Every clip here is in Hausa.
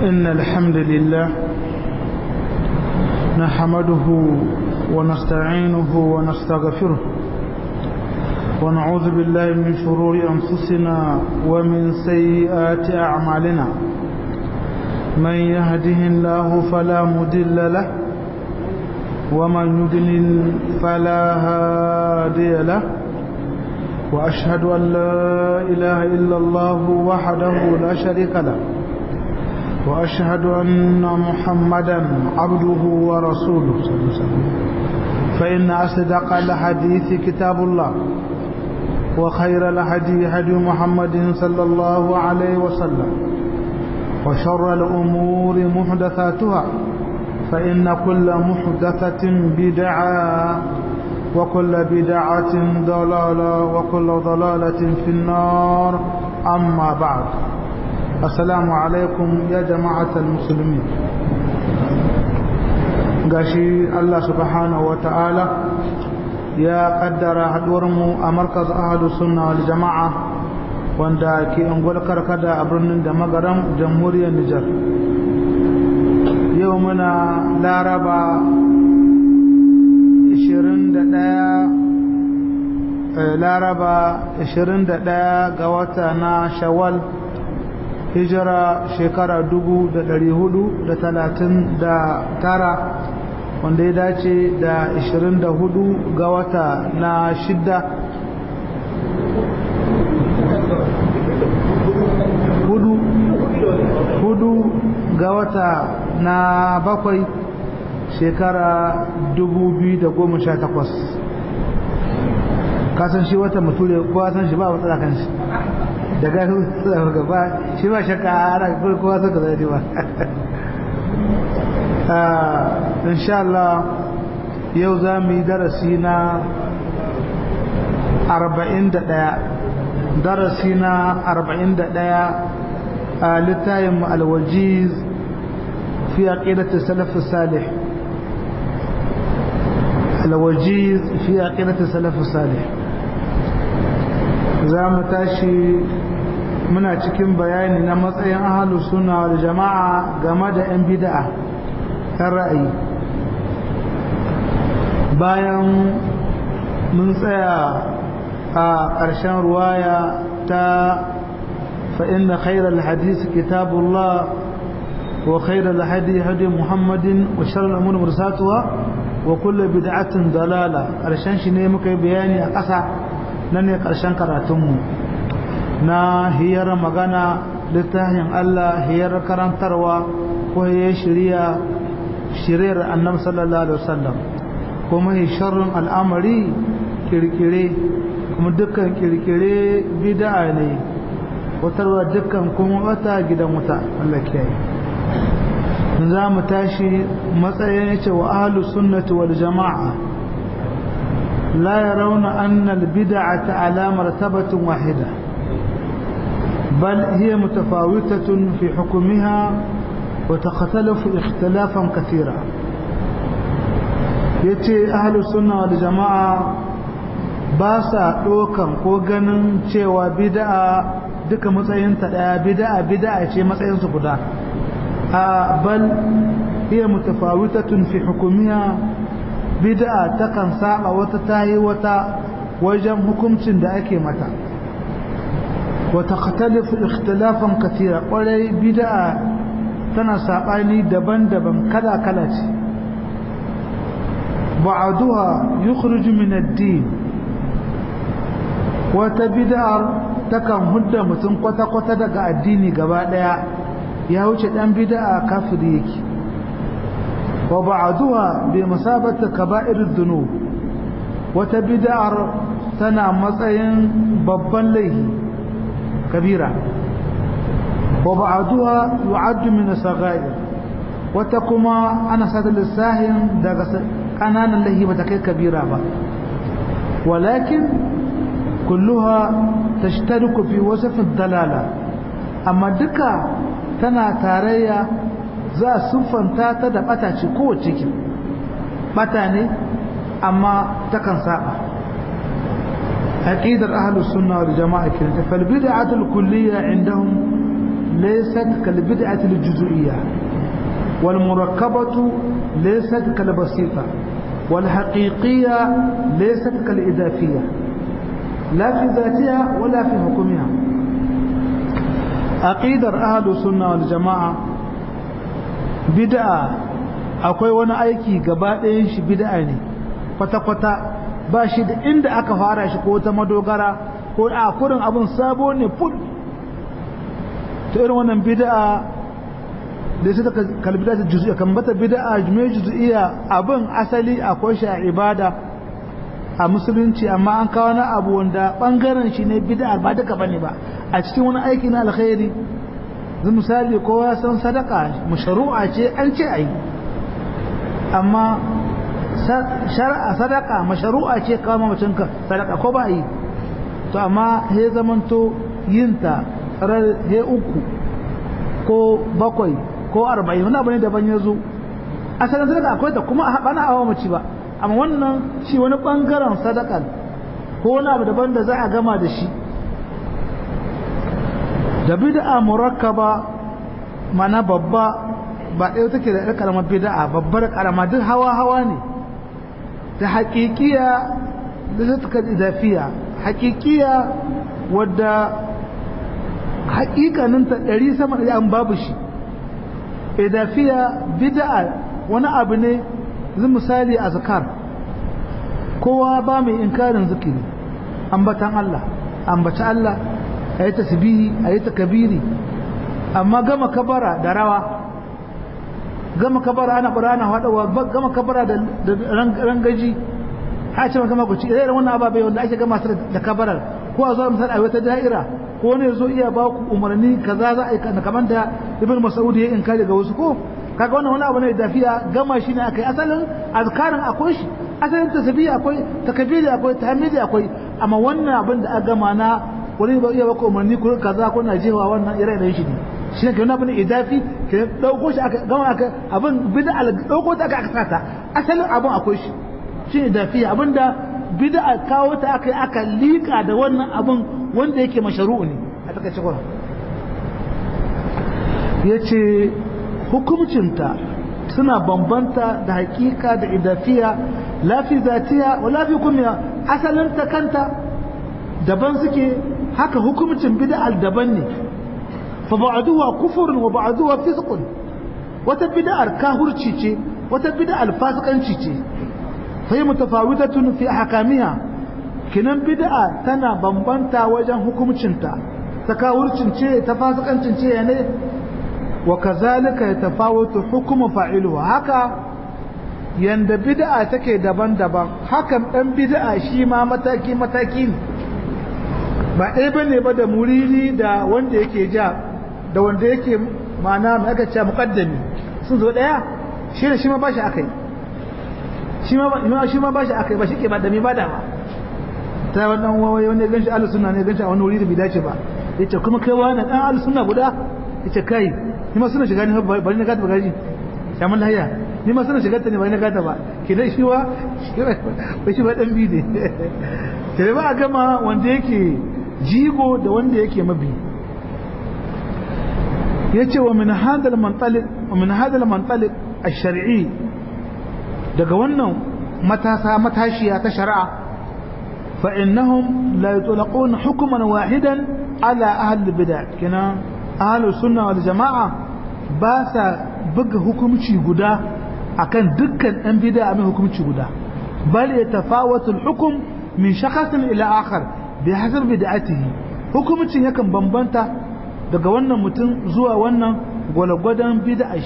إن الحمد لله نحمده ونستعينه ونستغفره ونعوذ بالله من شرور أنفسنا ومن سيئات أعمالنا من يهده الله فلا مدل له ومن يضلل فلا هادي له وأشهد أن لا إله إلا الله وحده لا شريك له وأشهد أن محمدا عبده ورسوله صلى الله عليه وسلم فإن أصدق الحديث كتاب الله وخير الهدي هدي محمد صلى الله عليه وسلم وشر الأمور محدثاتها فإن كل محدثة بدعة وكل بدعة ضلالة وكل ضلالة في النار أما بعد السلام عليكم يا جماعة المسلمين gashi Allah subhanahu wa ta'ala ya kaddara haduwarmu a markaz ahadu sunna wal jama'a wanda ke ungwar karkada a birnin da magaran jamhuriyar Nijar yau muna laraba 21 laraba 21 ga wata na shawwal hijira shekara 439 wanda ya dace da 24 ga wata na shidda hudu hudu ga wata na bakwai shekara 2018 kasan shi wata muture kowa san shi ba matsala kan shi daga gaba shi ba shakka ana kowa san ka zai ba insha Allah yau za mu yi darasi na 41 darasi na 41 a littayin alwajiz fi aqidati salaf salih alwajiz fi aqidati salaf salih za mu tashi muna cikin bayani na matsayin ahalus sunna wal jama'a game da 'yan bid'a kan ra'ayi bayan mun tsaya a ƙarshen ruwaya ta فإن خير الحديث كتاب الله وخير الهدي هدي محمد وشر الأمور مرساتها وكل بدعة ضلالة ƙarshen shi ne muka yi bayani a ƙasa nan ne ƙarshen karatunmu na hiyar magana littafin Allah hiyar karantarwa ko hiyar shirya shiryar annabi sallallahu alaihi wasallam kuma sharrin al'amari kirkire kuma dukkan kirkire bid'a ne watarwa dukkan kuma wata gidan wuta Allah kiyaye za mu tashi matsayin yace wa ahlus sunnati wal jama'a لا يرون أن البدعة على مرتبة واحدة بل هي متفاوتة في حكمها وتختلف اختلافا كثيرا yace ahlus sunna wal jama'a ba sa dokan ko ganin cewa bid'a duka matsayinta daya bid'a bid'a ce matsayin su guda a bal hiya mutafawitatun fi hukumiha bid'a takan saba wata tayi wata wajen hukuncin da ake mata wa takhtalifu ikhtilafan katira kwarai bid'a tana sabani daban-daban kala-kala ce ba'duha yukhruju min ad-din wata bid'ar takan hudda mutum kwata-kwata daga addini gaba daya ya wuce dan bid'a kafiri yake وبعضها بمثابة كبائر الذنوب وتبدأر تنا مصين ببا ليه كبيرة وبعضها يعد من الصغائر وتكما أنا سادة للساهم قنانا اللي بتكي كبيرة با ولكن كلها تشترك في وصف الدلالة أما دكا تنا تاريا za a siffanta ta da bata ce kowace ciki bata ne amma takan saba aqidar ahlus sunna wal jamaa kin fal bid'atul kulliyya indahum laysat kal bid'ati al juz'iyya wal murakkabatu laysat kal basita wal haqiqiyya laysat kal idafiyya la fi dhatiha wala fi hukmiha aqidar ahlus sunna wal jamaa bid'a akwai wani aiki gaba ɗayan shi bid'a ne kwata-kwata ba shi da inda aka fara shi ko ta madogara ko a kurin abin sabo ne ful ta irin wannan bid'a da su daga kalbida ta juzu'iya kan bata bid'a jume juzu'iya abin asali akwai shi a ibada a musulunci amma an kawo na abu wanda bangaren shi ne bid'a ba duka bane ba a cikin wani aiki na alkhairi zai misali kowa ya san sadaka mashru'a ce an ce ayi amma shari'a sadaka mashru'a ce kawo mamacinka sadaka ko ba yi to amma he zamanto yinta he uku ko bakwai ko arba'in wani abu ne daban ya zo asalin sadaka akwai ta kuma a bana awa mace ba amma wannan shi wani bangaren sadakan ko wani abu daban da za a gama da shi da bid'a murakkaba mana babba ba ɗaya take da ƙaramar bid'a babbar ƙarama duk hawa hawa ne da haƙiƙiya da zata idafiya haƙiƙiya wadda haƙiƙanin ta ɗari sama da an babu shi idafiya bid'a wani abu ne zai misali a zakar kowa ba mai inkarin zikiri ambatan Allah ambaci Allah a yi tasbihi a yi takabiri amma gama kabara da rawa gama kabara ana bara ana haɗawa gama kabara da rangaji a ce maka makuci idan wannan ababai wanda ake gama su da kabarar ko a zuwa misali a wata da'ira ko ne zo iya ba ku umarni kaza za a yi kamar da ibn mas'ud ya inkari ga wasu ko kaga wannan wani abu ne dafiya gama shi ne akai asalin azkarin akwai shi asalin tasbihi akwai takbiri akwai tahmidi akwai amma wannan abin da aka gama na wani ba iya ba ku umarni ko kaza ko na jewa wannan ire-iren shi ne shi ne ke wani abin idafi ke dauko shi aka gama aka abin bid'a dauko ta aka sata asalin abin akwai shi shi ne dafiya abinda bid'a kawo ta aka aka lika da wannan abin wanda yake masharu'u ne a takaice kuma yace hukumcinta suna bambanta da hakika da idafiya lafi zatiya wa lafi kumiya asalin ta kanta daban suke haka hukumcin bid'a daban ne fa ba'duha kufrun wa ba'duha fisqun wata bid'ar kahurci ce wata bid'ar fasikanci ce فهي متفاوتة في أحكامها kinan bid'a tana bambanta wajen hukumcinta takawurcin ce tafasikancin ce ne wa kazalika yatafawatu hukmu fa'iluha haka yanda bid'a take daban-daban hakan dan bid'a shi ma mataki mataki ne ba ɗaya bane ba da muridi da wanda yake ja da wanda yake ma'ana mai aka ce muqaddami sun zo ɗaya shi da shi ma bashi akai shi ma shi ma bashi akai ba shi ke ba da mi ba da ba ta wannan wawaye wanda ganshi ahlus sunna ne ganshi a wani wuri da bai dace ba yace kuma kai wani dan ahlus sunna guda yace kai ni ma suna shiga ne bari na gata ba gaji shaman lahiya ni ma suna shiga ta ne bari na gata ba ke dai shi wa ba shi ba dan bi ne sai ba a gama wanda yake jigo da wanda yake mabi yace wa min hadal mantaliq wa min hadal mantaliq ash-shar'i daga wannan matasa matashiya ta shari'a fa innahum la yutlaqun hukman wahidan ala ahli bid'ah kina ahli sunna wal jamaa ba sa buga hukunci guda akan dukkan ɗan bid'a mai hukunci guda bal yatafawatu al-hukm min shakhsin ila akhar bi hasab bid'atihi hukumcin yakan bambanta daga wannan mutum zuwa wannan gwalgwadon bid'ah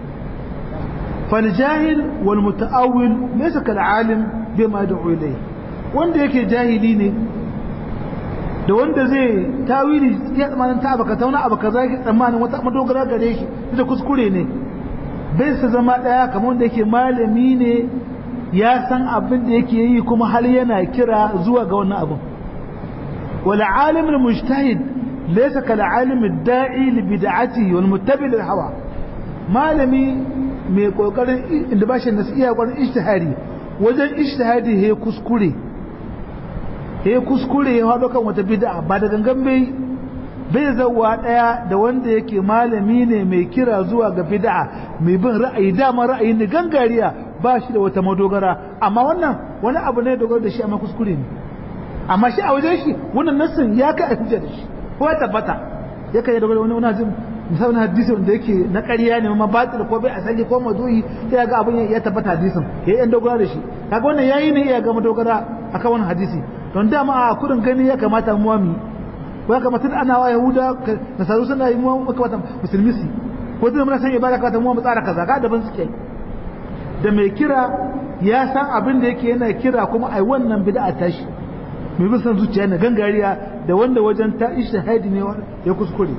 فالجاهل والمتأول ليس كالعالم بما يدعو إليه wanda yake jahili ne da wanda zai tawili ya tsammanin ta abu ka tauna abu ka zaki tsammanin wata madogara gare shi da kuskure ne bai su zama daya kamar wanda yake malami ne ya san abin da yake yi kuma hal yana kira zuwa ga wannan abin wal alim al mujtahid laysa kal alim ad da'i li bid'atihi wal muttabi lil hawa malami mai kokarin inda ba shi nasu iya kwarin ishtihari wajen ishtihari he kuskure he kuskure ya haɗo kan wata bid'a ba da gangan bai bai zawa daya da wanda yake malami ne mai kira zuwa ga bid'a mai bin ra'ayi dama ra'ayi ne gangariya ba shi da wata madogara amma wannan wani abu ne dogara da shi amma kuskure ne amma shi a wajen shi wannan nassin ya kai a hujja da shi ko ya tabbata ya kai dogara wani wani misalin hadisi wanda yake na ƙarya ne ma batil ko bai asali ko maduyi ya ga abin ya tabbata hadisin ya yan dogara da shi kaga wannan yayi ne ya ga madogara akan wannan hadisi don dama a kudin gani ya kamata mu mi ko ya kamata ana wa yahuda nasaru suna yi mu kamata musulmi su ko da mun san ibada kamata mu mu tsara kaza ga daban suke da mai kira ya san abin da yake yana kira kuma ai wannan bid'a tashi mai bin san zuciya na gangariya da wanda wajen ta ishtihadi ne ya kuskure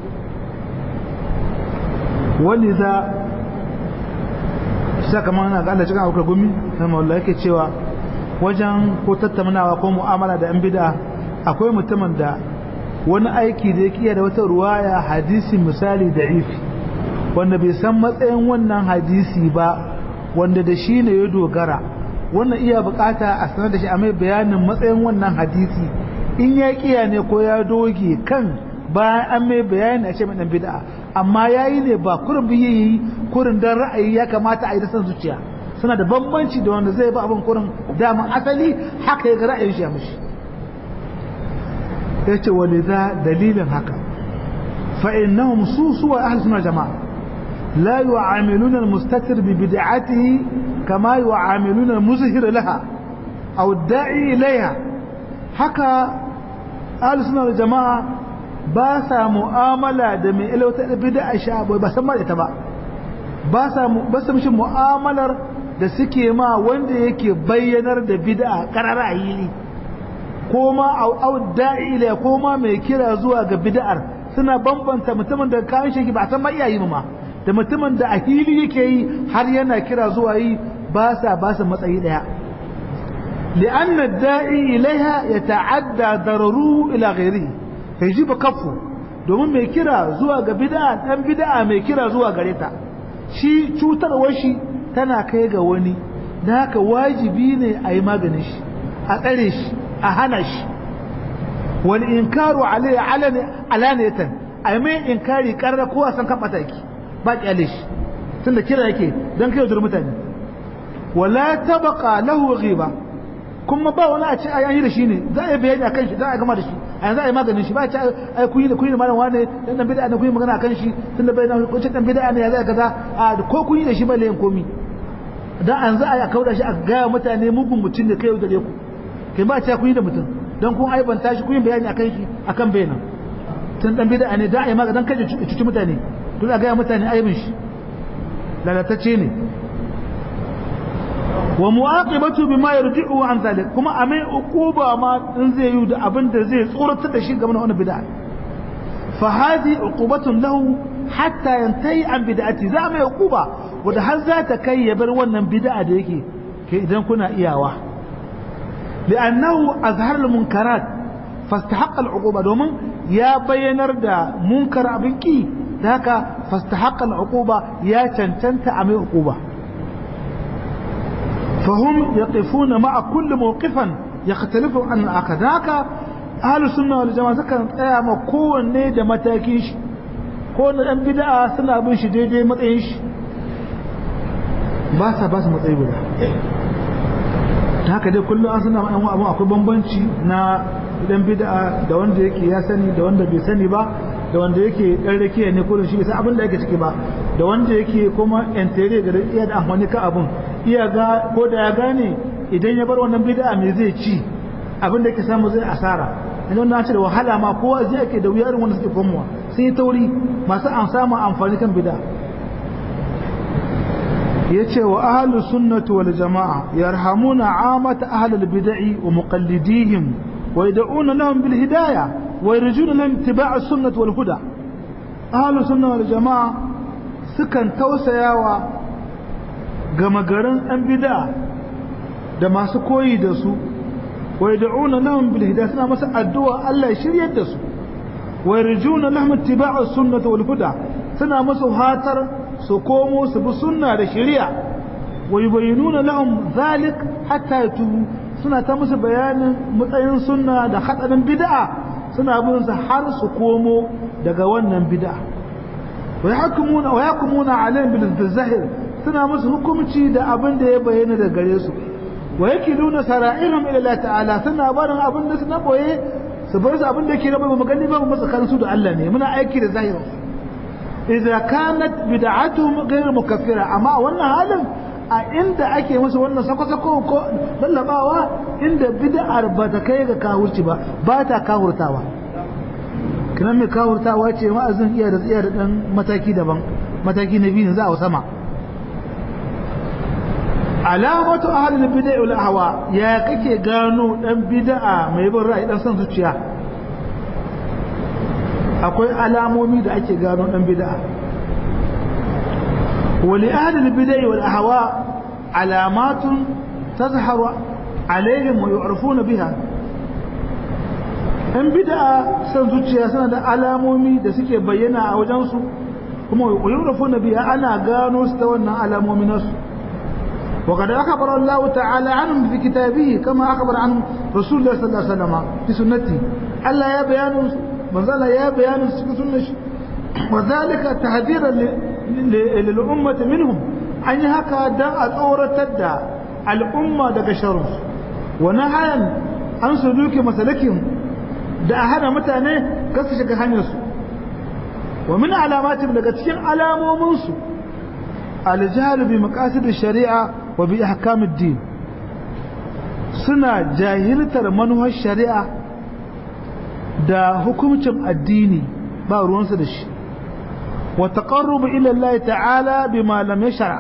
wani za sa kamar na ga Allah cikin abokan gumi sama Allah yake cewa wajen ko tattaunawa ko mu'amala da yan bid'a akwai mutumin da wani aiki da yake iya da wata ruwaya hadisi misali da ifi wanda bai san matsayin wannan hadisi ba wanda da shi ne ya dogara wannan iya bukata a sanar da shi a mai bayanin matsayin wannan hadisi in ya kiya ne ko ya doge kan bayan an mai bayani a ce mai dan bid'a amma yayi ne ba kurin biye yi kurin dan ra'ayi ya kamata a yi da san zuciya suna da bambanci da wanda zai ba abin kurin daman asali haka ya ga ra'ayin shi ya mishi yace walidha dalilin haka fa innahum su suwa ahli sunna jama'a la yu'amiluna al-mustatir bi bid'atihi kama yu'amiluna al-muzhir laha aw da'i ilayha haka ahli sunna jama'a ba sa mu'amala da mai ilauta bid'a sha ba san ma ita ba ba sa ba sa mishi mu'amalar da suke ma wanda yake bayyanar da bid'a karara yi ko ma au da'i ila ko ma mai kira zuwa ga bid'ar suna bambanta mutumin da kayan shi ba san ma iyayi ma da mutumin da a hili yake yi har yana kira zuwa yi ba sa ba sa matsayi daya لأن الداعي إليها يتعدى ضرره إلى غيره يجب كفه domin mai kira zuwa ga bid'a dan bid'a mai kira zuwa gare ta shi cutarwar shi tana kai ga wani da haka wajibi ne a yi maganin shi a tsare shi a hana shi wani inkaru alai alaniyatan a yi mai inkari karra kowa san kan mataki ba kyale shi tun da kira yake don kai zuwa mutane wala tabaka lahu ghiba kuma ba wani a ce a yi da shi ne za a yi bayani akan shi za a gama da shi a yanzu a yi maganin shi ba a ce ai kun yi da kun yi da malam wane dan dan bid'a ne kun yi magana akan shi tun da bai na kun ce dan bid'a ne ya zai kaza a ko kun yi da shi ba layin komi dan an za a yi a kauda shi a gaya mutane mugun mutum ne kai yau da ku kai ba a ce kun yi da mutum dan kun aibanta shi kun yi bayani akan shi akan bayanan tun dan bid'a ne da a yi maganin dan kaje cuci mutane tun a gaya mutane aibin shi lalatacce ne wa mu'aqibatu bima yarji'u an zalik kuma a mai uquba ma in zai yi da abin da zai tsoratar da shi game da wannan bid'a fa hadi uqubatun lahu hatta yantahi an bid'ati za mai uquba wanda har za ta kai ya bar wannan bid'a da yake kai idan kuna iyawa li'annahu azhar al-munkarat fastahaqqa al-uquba domin ya bayyanar da munkar abin ki da haka fastahaqqa al-uquba ya cancanta a mai uquba فهم يقفون مع كل موقفا يختلف عن الآخر ذاك أهل السنة والجماعة كان قيام كون نيدا متاكيش كون أن بدأ سنة بنش دي دي متعيش باسا باسا متعيش بدا haka dai kullum an suna yan abu akwai bambanci na idan bid'a da wanda yake ya sani da wanda bai sani ba da wanda yake dan rakiya ne kullum shi bai san abin da yake ciki ba da wanda yake kuma entere ga iya da amfani ka abun iya ga ko da ya gane idan ya bar wannan bid'a me zai ci abin da yake samu zai asara idan na ce da wahala ma kowa zai yake da wuya irin wanda suke komowa sai tauri masu an samu amfani kan bid'a yace wa ahlus sunnati wal jamaa yarhamuna amata ahlul bid'i wa muqallidihim wa yad'una lahum bil hidayah wa yarjuna lahum ittiba' as-sunnah wal huda ahlus sunnah wal jamaa sukan tausayawa gama garin ɗan bida da masu koyi da su wai da'una lahum bil hidayah suna masa addu'a Allah ya shiryar da su wai rijuna lahum ittiba'a sunnah wal huda suna masa hatar su komo su bi sunna da shari'a wai bayyinuna lahum zalik hatta yatubu suna ta musu bayanin matsayin sunna da hadarin bid'a suna bin sa har su komo daga wannan bid'a wa yahkumuna wa yahkumuna alaihim bil zahir suna musu hukunci da abin da ya bayyana da gare su wa yakiluna sara'irhum ila Allah ta'ala suna barin abin da suna boye su bar su abin da yake rabu mu gani ba mu tsakanin su da Allah ne muna aiki da zahirin idza kanat bid'atuhum ghayr mukaffira amma wannan halin a inda ake musu wannan sako-sako ko lallabawa inda bid'ar ba ta kai ga kawurci ba ba ta kawurtawa kinan mai kawurtawa ce ma'azin iya da iya da dan mataki daban mataki na biyu za a sama alamatu ahlul bid'a wal ahwa ya kake gano dan bid'a mai bin ra'ayi dan son zuciya akwai alamomi da ake gano dan bid'a ولأهل البدع والأهواء علامات تظهر عليهم ويعرفون بها in bid'a san zuciya suna da alamomi da suke bayyana a wajensu kuma yurafu na biya ana gano su ta wannan alamomi nasu wa kada akhbara Allah ta'ala anhum fi kitabihi kama akhbara anhum Rasulullah sallallahu alaihi wasallam fi sunnati Allah ya bayanu manzala ya bayanu cikin sunnashi wa zalika tahdhiran lil ummati minhum an yi haka dan a tsoratar da al'umma daga sharri wa nahayan an suluki masalakin da a hana mutane kar su shiga hanyarsu wa min alamatin daga cikin alamominsu aljahalu bi maqasid shari'a wa bi ahkam ad-din suna jahiltar manuhar shari'a da hukuncin addini ba ruwansu da shi wa taqarrubu ila Allah ta'ala bima lam yashra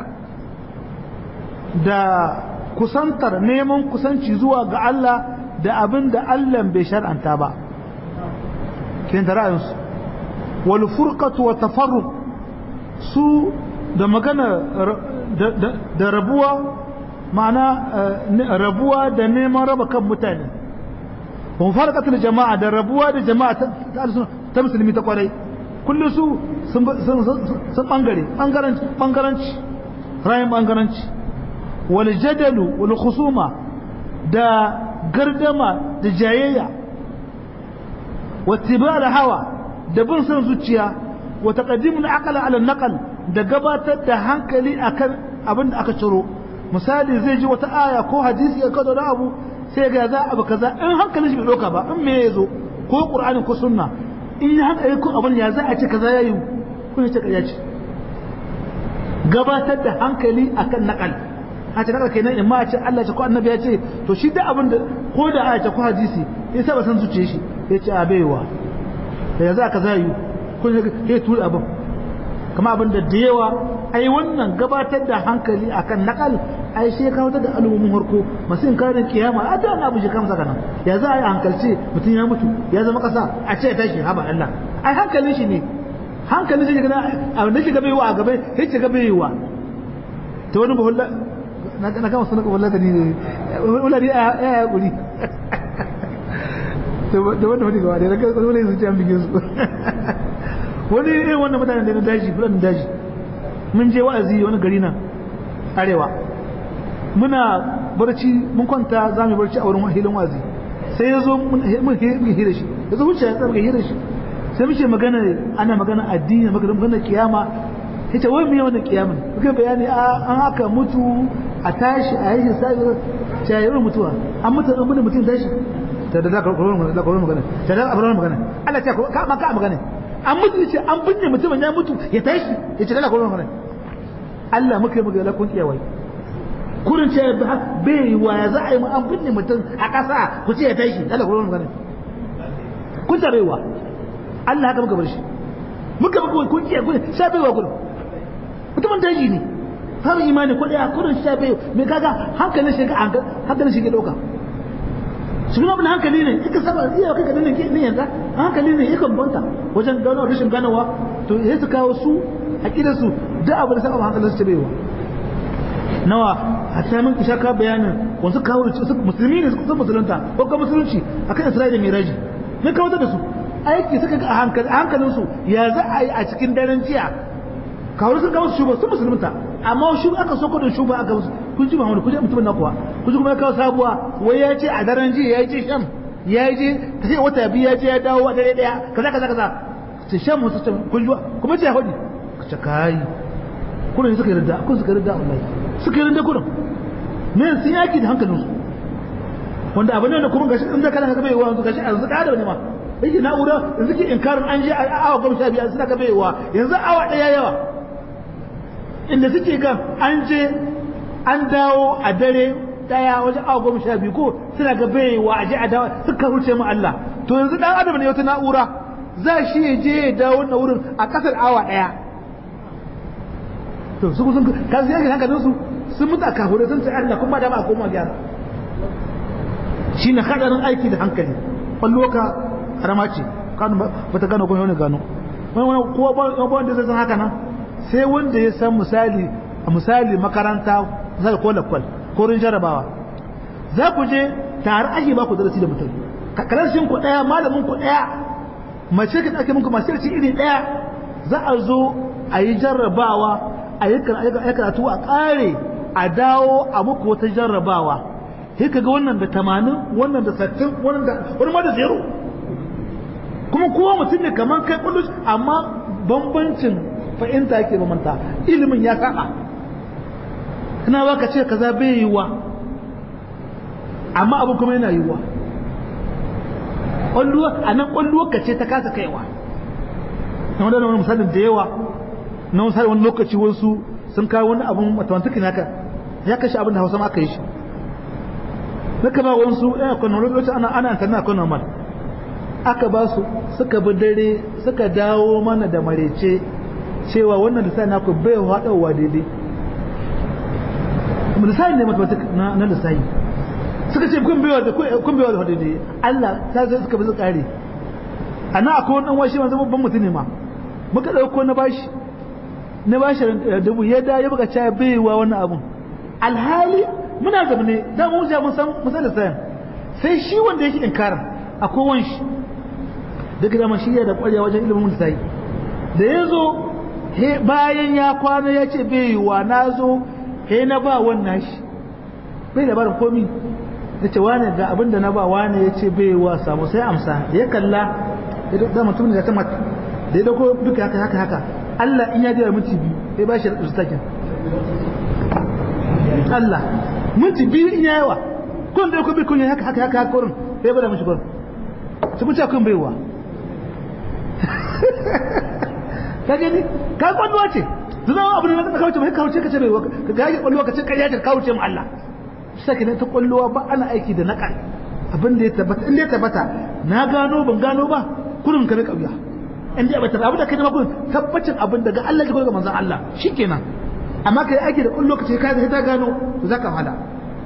da kusantar neman kusanci zuwa ga Allah da abin da Allah bai shar'anta ba kin da ra'ayinsu wal furqatu wa tafarruq su da magana da rabuwa ma'ana rabuwa da neman raba kan mutane wa farqatul jama'a da rabuwa da jama'a ta musulmi ta kwarai kullu su sun sun bangare bangaranci bangaranci rayin bangaranci wal jadalu wal khusuma da gardama da jayayya wattiba da hawa da bin son zuciya wa taqaddimul aqla ala naqal da gabatar da hankali akan abin da aka ciro misali zai ji wata aya ko hadisi ya kazo da abu sai ga za abu kaza in hankalin shi bai doka ba in me yazo ko qur'ani ko sunna in ya hankali ko abin ya za a ce kaza yayi ko ya ce kaza ce gabatar da hankali akan naqal a ce kaga kenan in ma a ce Allah ce ko annabi ya ce to shi da abin da ko da aya ce ko hadisi ya saba san zuciye shi ya ce a baiwa da ya za ka zayu ko ya tura abin kama abin da da yawa ai wannan gabatar da hankali akan nakal ai sai kawo da al'ummin harko masu in karin kiyama a da na bushe kamsa kana ya za a yi hankalce mutum ya mutu ya zama kasa a ce ya tashi haba Allah ai hankalin shi ne hankalin shi ne abin da shi gabe wa a gabe ya ce gabe wa ta wani bahulla na kama suna kawai ladani ne wulari ya ya guri da wanda wani gawa da ya kai wani sun ce an bigin su wani irin wannan mutanen da na daji fulani daji mun je wa'azi wani gari nan arewa muna barci mun kwanta za mu barci a wurin hilin wa'azi sai ya zo mun hira shi ya zo wuce ya tsarga hira shi sai muke magana ana magana addini magana kiyama yace wai me wannan kiyaman muke bayani an haka mutu a tashi a yi hisabi ta yi mutuwa an mutu an mutu mutum tashi ta da zaka koron da koron magana ta da abran magana Allah ta ka ma ka magana an mutu yace an binne mutumin ya mutu ya tashi yace da koron magana Allah muke muke la kun kiyawai kurin ce bai yi wa ya za a yi an binne mutum a ƙasa ku ce ya tashi da koron magana kun tarewa Allah haka muka bar shi muka muka kun kiyaye kun sha baiwa kun mutumin daji ne har imani ko daya kurin sha bai me kaga hankalin shi hankalin shi ke dauka shi kuma bin hankali ne kika saba iya kai ka dinne ne yanzu hankali ne yakan banta wajen gano rashin ganawa to sai su kawo su aqidar su duk abu da saba hankalin su baiwa nawa a samun isha ka bayanin wasu kawo su musulmi ne su musulunta ko kuma musulunci akan Isra'ila mai raji me kawo da su aiki suka ga hankalin su ya za a yi a cikin daren jiya kawo sun kawo shuba sun musulunta amma shuba aka so kudin shuba aka musu kun ji Muhammadu kun ji mutumin na kuwa kun ji kuma ya kawo sabuwa wai ya ce a daren jiya ya ce sham ya je ta ce wata biyu ya je ya dawo a dare daya kaza kaza kaza ce shan musu ce kuljuwa kuma ce ya faɗi ka ce kai kullum suka yarda kun suka yarda wallahi suka yarda kullum me sun yaki da hankalinsu wanda abin da kuma gashi in da kana ga bai wa gashi yanzu ka da ne ma yake na'ura yanzu ke inkarin an je awa goma sha biyar suna ga bai wa yanzu awa daya yawa inda suke ga an je an dawo a dare daya wajen awa goma sha biyu ko suna ga bai wa a je a dawo suka huce mu Allah to yanzu dan adam ne wata na'ura za shi ya je ya dawo na wurin a kasar awa daya to su sun kan sai hankalin su sun mutu a kahure sun ce Allah kuma da ba a koma gyara shine hadarin aiki da hankali kwallo ka harama ce kanu ba ta gano kuma gano wani wani kowa ba wanda zai san haka nan sai wanda ya san misali a misali makaranta misali ko lakwal ko rin jarabawa za ku je tare ake ba ku darasi da mutum kalarshin ku daya malamin ku daya mace ka ake muku masu yarci iri daya za a zo a yi jarrabawa a yi karatu a kare a dawo a muku wata jarrabawa sai ka ga wannan da tamanin wannan da sattin wannan da wani ma da zero kuma kowa mutum ne kamar kai kullum amma bambancin fahimta yake bambanta ilimin ya saba ina ba ka ce kaza bai yiwa amma abu kuma yana yiwa ƙwalluwa a nan ƙwalluwa ka ce ta kasa kaiwa na wadanda wani misalin da yawa na misali wani lokaci wasu sun kawo wani abun matawantukin haka ya kashe abin da hausa ma aka yi shi na kama wasu ɗaya kwanan lokacin ana ana tana kwanan mal aka ba su suka bi dare suka dawo mana da marece cewa wannan lissafi na ku bai haɗawa daidai lissafi ne matematik na lissafi suka ce kun baiwa da kun baiwa da daidai Allah ta zai suka bi su kare ana akwai wani washe wanzu babban mutum ne ma muka ɗauko na bashi na bashi dubu ya da ya buga cewa baiwa wannan abun alhali muna zama ne da mu ja mun san musan lissafi sai shi wanda yake inkarin akwai wani shi duk da shi ya da ƙwarya wajen ilimin lissafi da ya zo bayan ya kwana ya ce bai wa na zo he na ba wannan shi bai da barin komi ya ce wane ga abin da na ba wane ya ce bai wa samu sai amsa ya kalla da mutum da ta mata da ya dauko duka haka haka haka Allah in ya jira minti biyu ya ba shi da ustakin Allah minti biyu in ya yawa kun da ko bi kun haka haka haka kurin sai bada mishi kurin su mun ce kun baiwa ka gani ka kwalluwa ce zama abu ne na kauce mai kauce ka ce bai ka ga kwalluwa ka ce kariya ta kauce mu Allah sake ne ta kwalluwa ba ana aiki da nakal abin da ya tabbata in da ya tabbata na gano ban gano ba kurin ka rika biya in da bata abu da kai ma kurin tabbacin abin daga Allah ya ga manzon Allah shikenan amma kai aiki da kwalluwa ka ce ka ta gano to zaka fada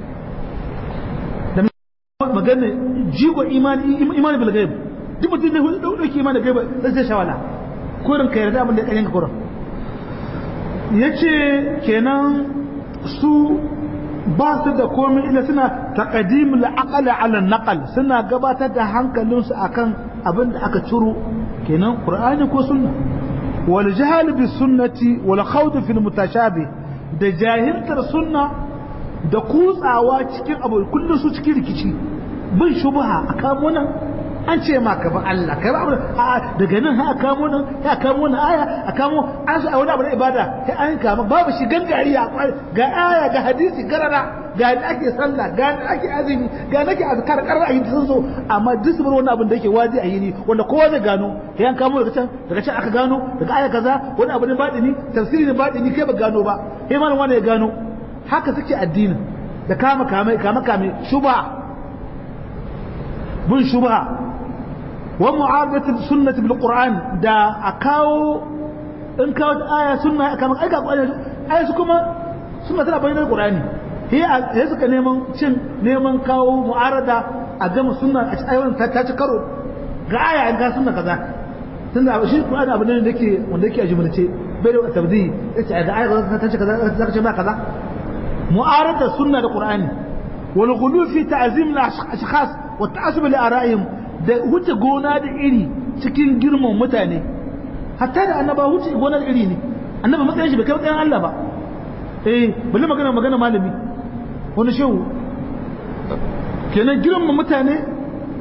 da magana jigo imani imani bil ghaib duk mutum ne dauki imani gaiba sai sai shawala kurin ka yarda abin da ɗayan ka kurin ya ce kenan su ba su da komai ila suna taƙadim la'aƙala ala naƙal suna gabatar da hankalinsu akan abin da aka ciro kenan ƙur'ani ko sunna wal jahal bi sunnati wal khawd fil mutashabi da jahiltar sunna da kutsawa cikin abu kullum su cikin rikici bin shubha a kamo nan an ce ma ka ba Allah kai ba a daga nan ha kamo nan ya kamo nan aya a kamo an su a wani abu na ibada sai an kama babu shi gangari a ga aya ga hadisi garara ga da ake sallah ga da ake azumi ga da ake azkar karar ayi sun zo amma duk su bar wani abin da yake wazi a yini wanda kowa zai gano sai an kamo daga can daga can aka gano daga aya kaza wani abu ne batini tafsiri ne batini kai ba gano ba sai malam wani ya gano haka suke addinin da kama kame kama kame shubha bin shubha wa mu'arabatu sunnati bil qur'an da akawo in kawo aya sunna kamar aika qur'ani aya su kuma sunna tana bayyana qur'ani he he suka neman cin neman kawo mu'arada a gama sunna a ayoyin ta ta ci karo ga aya an ga sunna kaza tunda shi qur'ani abu ne da yake wanda yake a jumlace bai da tabdi yace ga aya ta ci kaza zaka ce ba kaza mu'arada sunna da qur'ani wal ghulu fi ta'zim al ashkhas wa ta'assub li ara'ihim da wuce gona da iri cikin girman mutane hatta da annaba wuce gona da iri ne annaba matsayin shi bai kai matsayin Allah ba eh bali magana magana malami wani shehu kenan girman mutane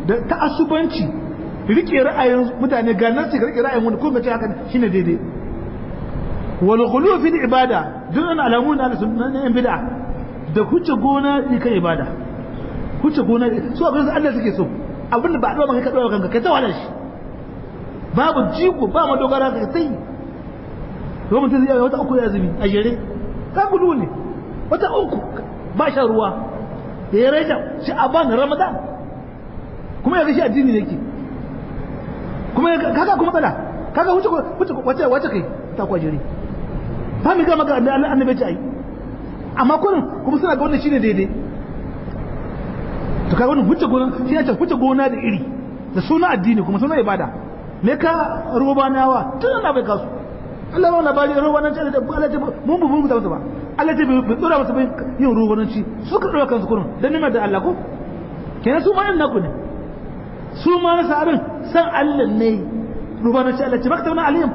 da ta'assubanci rike ra'ayin mutane ga nan su rike ra'ayin wani ko ga ce haka shine daidai wal ghulu fi ibada duk an alamu na yan bid'a da huce gona ne kan ibada huce gona su abin da Allah suke so abin da ba a maka ka dawo kanka kai ta wala shi babu jigo ba madogara ka sai to mutum zai wata uku ya zubi a jere ka gudu ne wata uku ba shan ruwa da ya raja shi aban ramadan kuma ya ga shi addini yake kuma kaga kuma tsala kaga huce huce wace wace kai ta kwa jere ba mi ga maka annabi ce ai amma kullum kuma suna ga wannan shine daidai to kai wannan huce gona shi ya ce huce gona da iri da suna addini kuma suna ibada me ka rubanawa tun na bai kasu Allah ba labari rubananci Allah ta Allah ta mun bu mun ta ba Allah ta bai tsora musu bai yin rubananci suka dora kansu kurun dan nima da Allah ko kenan su ma yan naku ne su ma na sabin san Allah ne rubananci Allah ce baka alim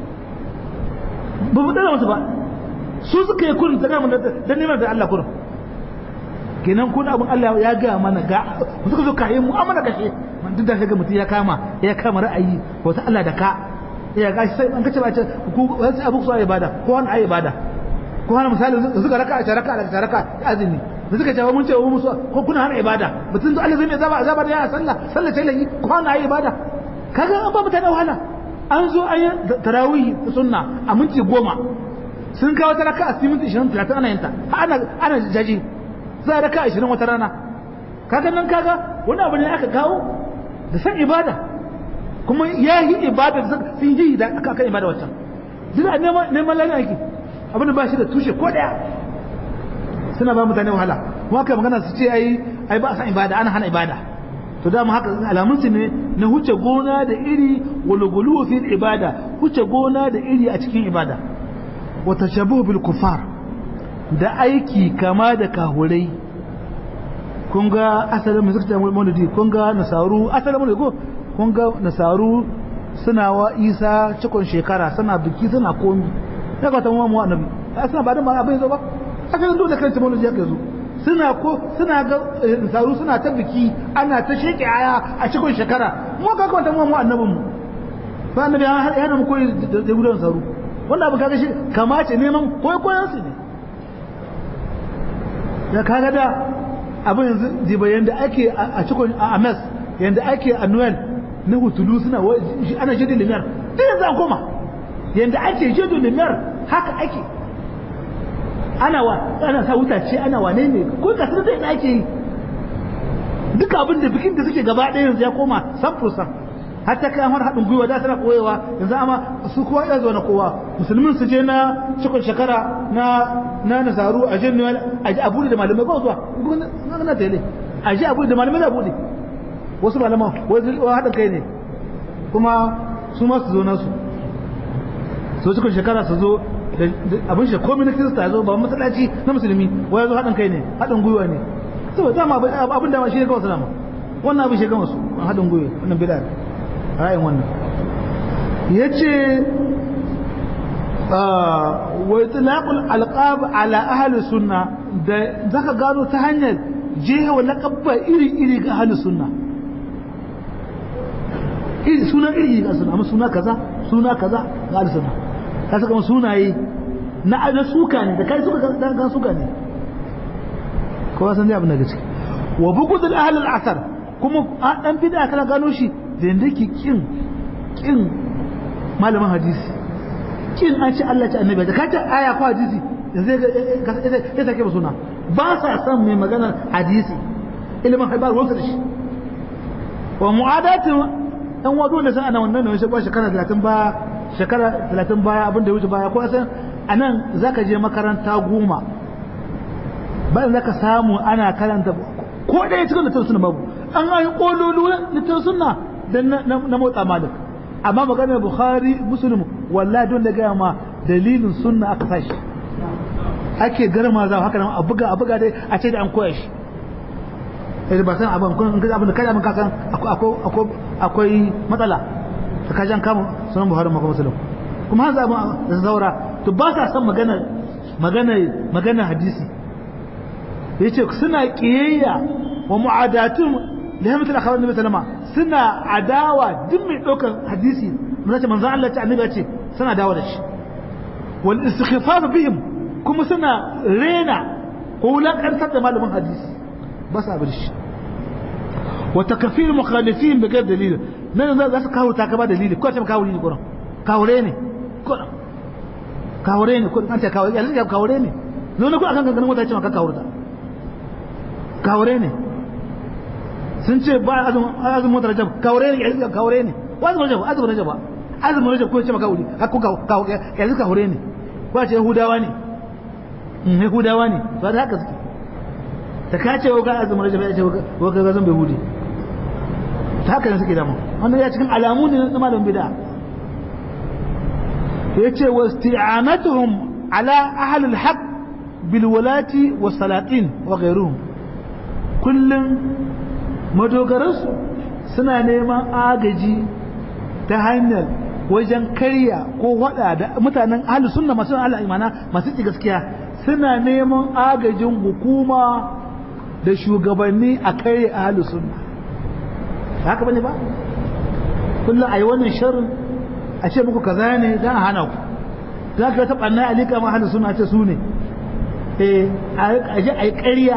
ba mu dora musu ba su suka yi kurun ta ga dan nima da Allah kurun kenan kun abin Allah ya ga mana ga suka zo kayan mu'amala kashe duk da kaga mutum ya kama ya kama ra'ayi wata Allah da ka ya ga sai an kace ba ce ku wasu abu su ibada ko wani ayi ibada ko wani misali suka raka a raka a raka azumi da suka ce mun ce mu ko kuna hana ibada mutum Allah zai mai zaba azaba da ya sallah sallah ce lahi ko wani ayi ibada kaga an ba mutane wahala an zo ayi tarawih sunna a minti goma sun kawo ta raka a cikin minti 20 30 ana yinta ana ana jaji za a raka ashirin wata rana kaga nan kaga wani abu ne aka kawo da san ibada kuma ya yi ibada da sun yi da aka kan ibada wata duk a neman lalata ake abin da ba shi da tushe ko daya suna ba mutane wahala kuma kai magana su ce ai ai ba san ibada ana hana ibada to dama haka alamun su ne na huce gona da iri walugulu fi ibada huce gona da iri a cikin ibada wa tashabuhu bil kufar da aiki kama da kahurai kun ga asalin mai suka maulidi kun ga nasaru asalin maulidi ko kun ga nasaru suna wa isa cikon shekara suna biki suna komi ya kwata mu mu annabi a suna ba da ma abin zo ba asalin dole kan maulidi ya kai zo suna ko suna ga nasaru suna ta biki ana ta sheke aya a cikon shekara mu ka kwata mu mu annabin mu ba annabi ya hana mu koyi da gudan nasaru wannan abin kaga shi kamace neman koyi koyan su ne da kaga da abin yanzu jiba yanda ake a cikin a mes yanda ake a noel na hutulu suna ana jidin limiyar duk yanzu an koma yanda ake jidin limiyar haka ake ana wa ana sa wutace ana wane ne ko kasar da ina ake yi duka abin da bikin da suke gaba ɗaya yanzu ya koma san fursan hatta kai har haɗin gwiwa da tana koyewa yanzu amma su kowa ya zo na kowa musulmin su je na cikon shekara na na nasaru a je ne a ji abu da malamai ko zuwa na tele a je abu da malamai da bude wasu malaman wasu haɗin kai ne kuma su ma su zo nasu so cikon shekara su zo abin shi komai na kirista zo ba masallaci na musulmi wai zo haɗin kai ne haɗin gwiwa ne saboda dama abin da shi ne kawai salama wannan abin shi gama su haɗin gwiwa wannan bid'a ra'ayin wannan ya ce wa itlaqul alqab ala ahli sunna da zaka gano ta hanyar jewa laqabba iri iri ga ahli sunna iri suna iri ga sunna amma suna kaza suna kaza ga ahli sunna ka saka sunaye na ada suka ne da kai suka ga suka ne kowa san dai abin da gaske wa bughd al ahli al asar kuma dan bid'a kana gano shi da yadda ke kin kin malamin hadisi kin an ce Allah ce annabi da kace aya ko hadisi zai ya take suna ba sa san mai magana hadisi ilimin haibar wasu da shi wa mu'adatin dan wado da san ana wannan ne ba shekara 30 ba shekara 30 baya abin da ya wuce baya ko san anan zaka je makaranta goma bayan zaka samu ana karanta ko ɗaya cikin littafin suna babu an ayi kololu littafin sunna dan na motsa malik amma maganar bukhari muslim wallahi don da gaya ma dalilin sunna aka sashi ake garma za haka nan a buga a buga dai a ce da an koya shi sai ba san abin kun ga abin da kai abin ka san akwai akwai matsala ta kajan kama sunan buhari maka muslim kuma hanzu abin da zaura to ba sa san magana magana magana hadisi yace suna kiyayya wa mu'adatun lihamatul akhbar nabi sallama suna adawa duk mai ɗaukar hadisi mun ce manzo Allah ce annabi ce suna dawo da shi wal istighfar bihim kuma suna rena ko wulakantar da malamin hadisi ba sa bar shi wa takfir mukhalifin bi ghairi dalil nan za su kawo ta ba dalili ko ta kawo dalili kuran kawure ne kuran kawure ne kuran an ce kawo yanzu ya kawure ne zo ne ku akan gangan mota ce maka kawurta kawure ne sun ce ba azumin motar rajab kawure ne yanzu kawure ne wa azumin rajab azumin rajab azumin rajab ko ce maka wuri hakku kawo yanzu kawure ne ko ce yahudawa ne yahudawa ne to da haka suke ta kace wa ga azumin rajab ya ce wa ga zan bai hudi ta haka ne suke dama wannan ya cikin alamu ne na malamin bid'a yace wa isti'anatuhum ala ahli al-haq bil walati was salatin wa ghayruhum kullum madogaransu suna neman agaji ta hanyar wajen karya ko wada da mutanen ahli sunna masu ahli imana masu ci gaskiya suna neman agajin hukuma da shugabanni a karya ahli sunna haka bane ba kullum ayi wannan sharrin a ce muku kaza ne dan hana ku za ka taɓa na alika ma ahli sunna ce su ne eh a je ayi ƙarya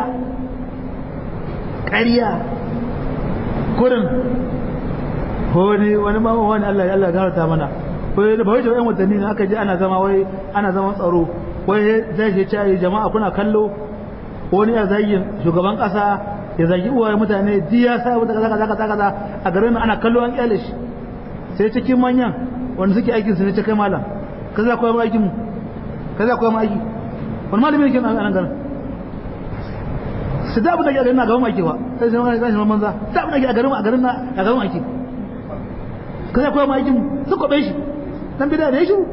ƙarya kurin wani wani ma wani Allah Allah garata mana wai da bai da yan watanni ne aka ji ana zama wai ana zaman tsaro wai zai je ce jama'a kuna kallo wani ya zagin shugaban kasa ya zagi uwaye mutane diya sa wata kaza kaza kaza kaza a garin ana kallo an kyale shi sai cikin manyan wanda suke aikin su ne ce kai malam kaza koyi mu aikin mu kaza koyi mu aiki wani malami ne ke nan garin su da abin da ke a garin na gaban aiki ba sai sai magana tashi manza da abin da ke a garin a garin na a gaban aiki ka sai koyar aikin su kwabe shi dan bida da ya shi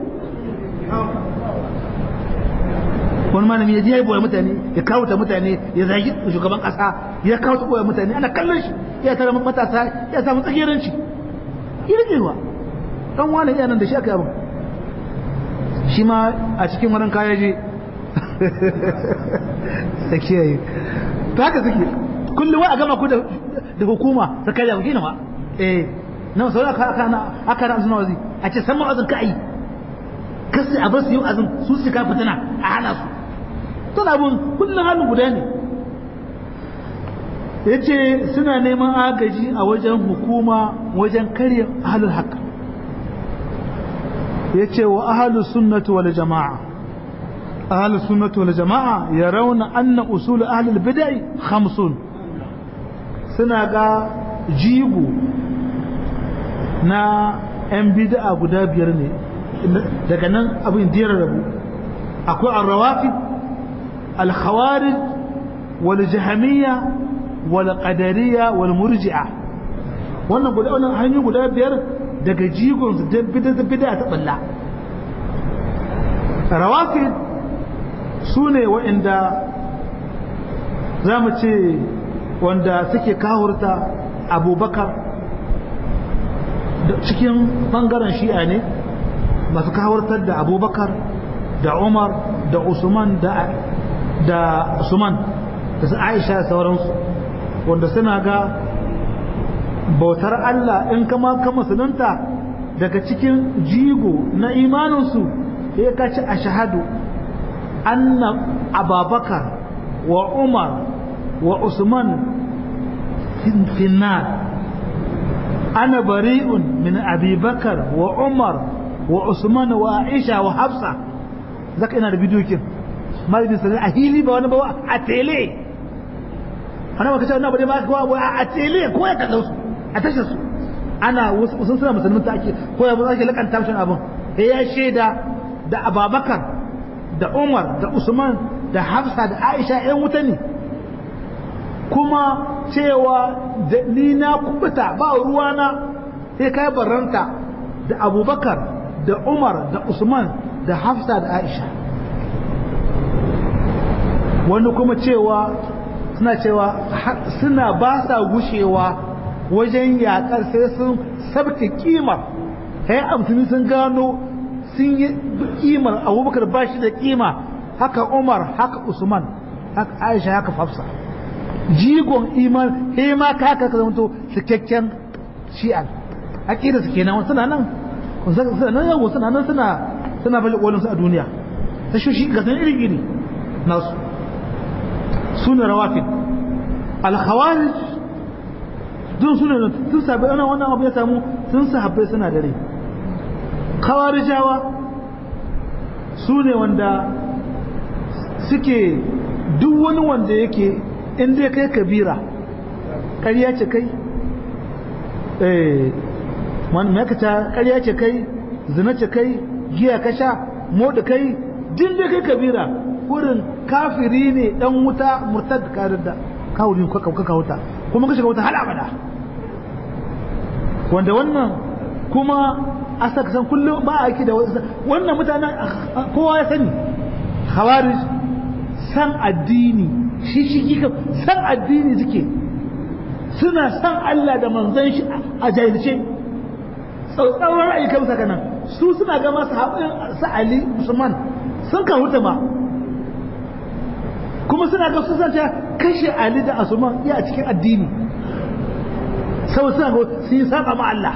wani malami ya je ya boye mutane ya kawo ta mutane ya zagi shugaban kasa ya kawo ta boye mutane ana kallon shi ya tara matasa ya samu tsakiyaranci irgewa dan wani iya nan da shi aka yi abin shi ma a cikin wurin kaya je da kiyaye ta haka suke kullum wa a gama ku da hukuma ta kai da hukuma ma eh na sau aka aka na aka na suna wazi a ce san ma'azin ka yi kasu a basu yi azin su su ka fitina a hana su tun abun kullum halin guda ne ya ce suna neman agaji a wajen hukuma wajen karya ahalul haka ya ce wa ahalul sunnatu wal jama'a أهل السنة والجماعة يرون أن أصول أهل البدع خمسون سنة جيبو نا ‘yan bida'a guda biyar ne daga nan abin diyar rabu akwai arrawafi alkhawarij wal jahamiyya wal qadariya wal murji'a wannan guda wannan hanyoyi guda biyar daga jigon su da bid'a ta balla rawafid su ne waɗanda za mu ce wanda suke kawurta abubakar cikin ɓangaren shi'a ne masu kawurtar da abubakar da umar da usman da usman da su aisha da sauransu wanda suna ga bautar allah in kama ka musulunta daga cikin jigo na imaninsu ya kaci a shahadu أن أبا بكر وعمر وعثمان في النار أنا بريء من أبي بكر وعمر وعثمان وعائشة وحفصة ذاك أنا الفيديو كم ما يدين سنة أهيلي بوانا بوا أتيلي أنا ما كتاب نابدي ما كوا أتيلي كوا يكالوس أتشس أنا وسن سنة مسلمين تأكي كوا يبغى لك أن تمشي أبو هي شيدا da Ababakar da Umar da Usman da Hafsa da Aisha ‘yan wuta ne kuma cewa ni na kubuta ba ruwana sai kai barranta da Abubakar da Umar da Usman da Hafsa da Aisha wani kuma cewa suna cewa suna ba sa gushewa wajen yakar sai sun sabke kimar sai amsini sun gano sun yi kimar abubakar ba shi da kima haka umar haka usman haka aisha haka fafsa jigon iman he ma ka ka zama to cikakken shi'a aqida su kenan suna nan suna nan yawo suna nan suna suna bali kolin su a duniya ta shi ga san iri iri nasu suna rawafid al khawarij dun suna tun sabai ana wannan abu ya samu tun sahabbai suna dare khawarijawa su ne wanda suke duk wani wanda yake in dai kai kabira ƙarya ce kai eh wani ta ƙarya ce kai zina ce kai giya ka sha moda kai din dai kai kabira wurin kafiri ne dan wuta murtad karin da kawurin ka ka wuta kuma ka shiga wuta hal abada wanda wannan kuma asa san kullum ba a aiki da wannan mutanen kowa ya sani khawarij san addini shi shi kika san addini suke suna san Allah da manzon shi a jahilce tsautsauran ra'ayi kan saka nan su suna ga masu haɓin su Ali Usman sun kan huta ma kuma suna ga su sace kashe Ali da Usman iya cikin addini sau suna ga sun yi saba ma Allah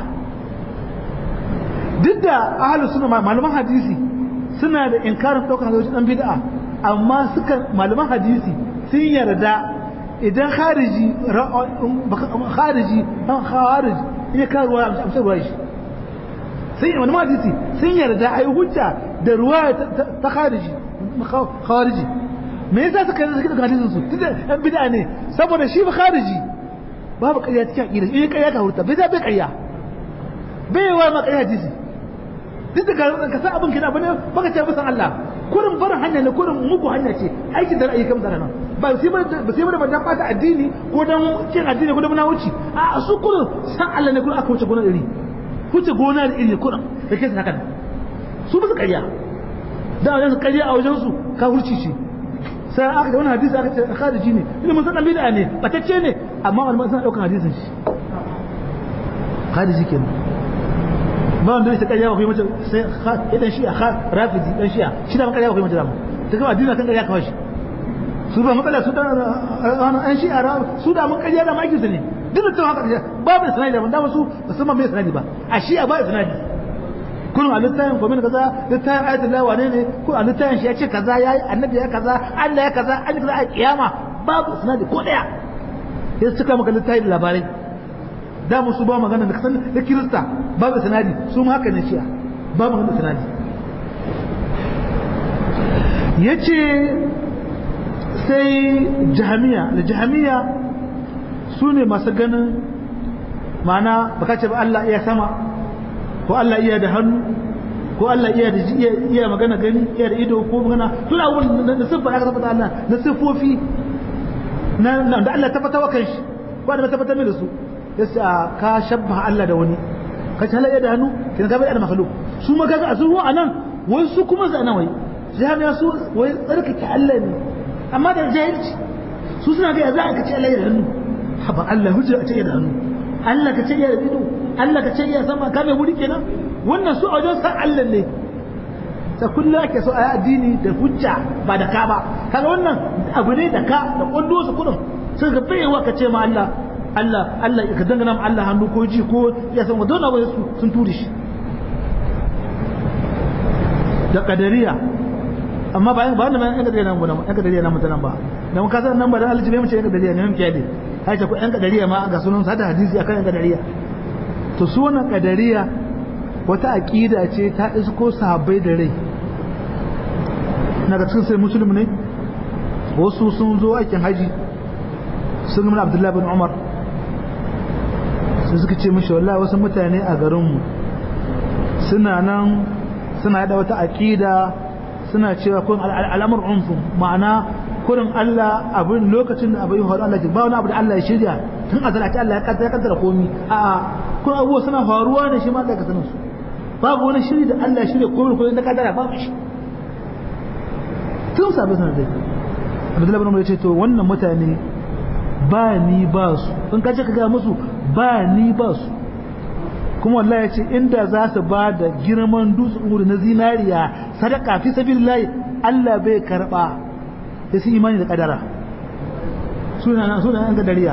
duk da ahalus suna malaman hadisi suna da inkarin ɗaukar hajjoji ɗan bid'a amma suka malaman hadisi sun yarda idan khariji khariji dan khariji ya ka ruwa amsa ruwa shi sai malaman hadisi sun yarda ai hujja da ruwa ta khariji khariji me yasa suka yarda suka hadisin su tunda ɗan bid'a ne saboda shi ba khariji babu ƙarya cikin aqida in ƙarya ka hurta bai da bai ƙarya bai wa ma ƙarya hadisi duk da ka san abin kina bane baka ce bisan Allah kurin barin hanya ne kurin mugu hanya ce aikin da ra'ayi kan da nan ba sai ba ba sai ba dan bata addini ko dan cin addini ko dan muna wuce a su kurin san Allah ne kurin aka wuce gona iri wuce gona da iri kurin da ke haka su ba su ƙarya da wajen su ƙarya a wajen su ka hurci ce sai aka da wani hadisi aka ce khariji ne ilimin san bid'a ne batacce ne amma malaman suna daukan hadisin shi khariji kenan ba wanda zai ƙarya ba kai mace sai idan shi a rafidi dan shi'a shi da ban ƙarya ba kai mace da mu ta kama addini kan ƙarya kawai shi su ba matsala su da an shi'a su da mun ƙarya da makin su ne duk da haka babu sanadi da dama su musamman mai sanadi ba a shi'a ba sanadi kullum a littafin kwamin kaza littafin ayatul lawa ne ne ko a littafin shi ya ce kaza ya yi annabi ya kaza Allah ya kaza an yi kaza a kiyama babu sanadi ko daya ya suka maka littafin labarai da musu ba magana da kasan da kirista babu sanadi su ma haka ne shi'a ba magana sanadi yace sai jahamiya da jahamiya su ne masu ganin ma'ana baka ce ba Allah iya sama ko Allah iya da hannu ko Allah iya da iya magana gani iya da ido ko magana suna abubuwan da siffa aka tabbata Allah na siffofi na da Allah tabbata wa kanshi ko da tabbata mai da su yasa ka shabba Allah da wani ka ci halayya da hannu kin ka bai da makhluk su ma kaga asu ruwa anan wai su kuma zana wai jami'a su wai tsarkake Allah ne amma da jahilci su suna ga za ka ci Allah da hannu haba Allah hujja a ce da hannu Allah ka ce ya da ido Allah ka ce ya sama ka mai wuri kenan wannan su a wajen san Allah ne ta kullum ake so a yi addini da hujja ba da ka ba kaga wannan abu ne da ka da kwando su kudin sai ga baiwa ka ce ma Allah Allah Allah ka dangana ma Allah hannu ko ji ko ya san wadon abu sun turi shi da kadariya amma ba ba wannan yan kadariya nan ba yan kadariya nan mutanen ba da mun kasa nan ba dan aljibe mu ce yan kadariya ne mun kiyade hai ta ko yan kadariya ma ga sunan sada hadisi akan yan kadariya to su wannan kadariya wata aqida ce ta isko sahabbai da rai naga cikin sai musulmi ne wasu sun zo aikin haji sun gama abdullahi bin umar sai suka ce mishi wallahi wasu mutane a garinmu suna nan suna da wata aƙida suna cewa kun al'amur unfu ma'ana kurin Allah abin lokacin da abin faru Allah ba wani abu da Allah ya shirya tun a zalata Allah ya kaddara kaddara komi a kun abubuwa suna faruwa ne shi ma Allah ka sanin su babu wani shiri da Allah ya shirya komai ko na kaddara babu shi tun sabi sanar da Abdullahi bin Umar ya ce to wannan mutane ba ni ba su in ka ce ka ga musu ba ni ba su kuma wallahi ya ce inda za su ba da girman dutsen uri na zinariya sadaka fi sabilillahi Allah bai karba sai su imani da kadara suna suna yan gadariya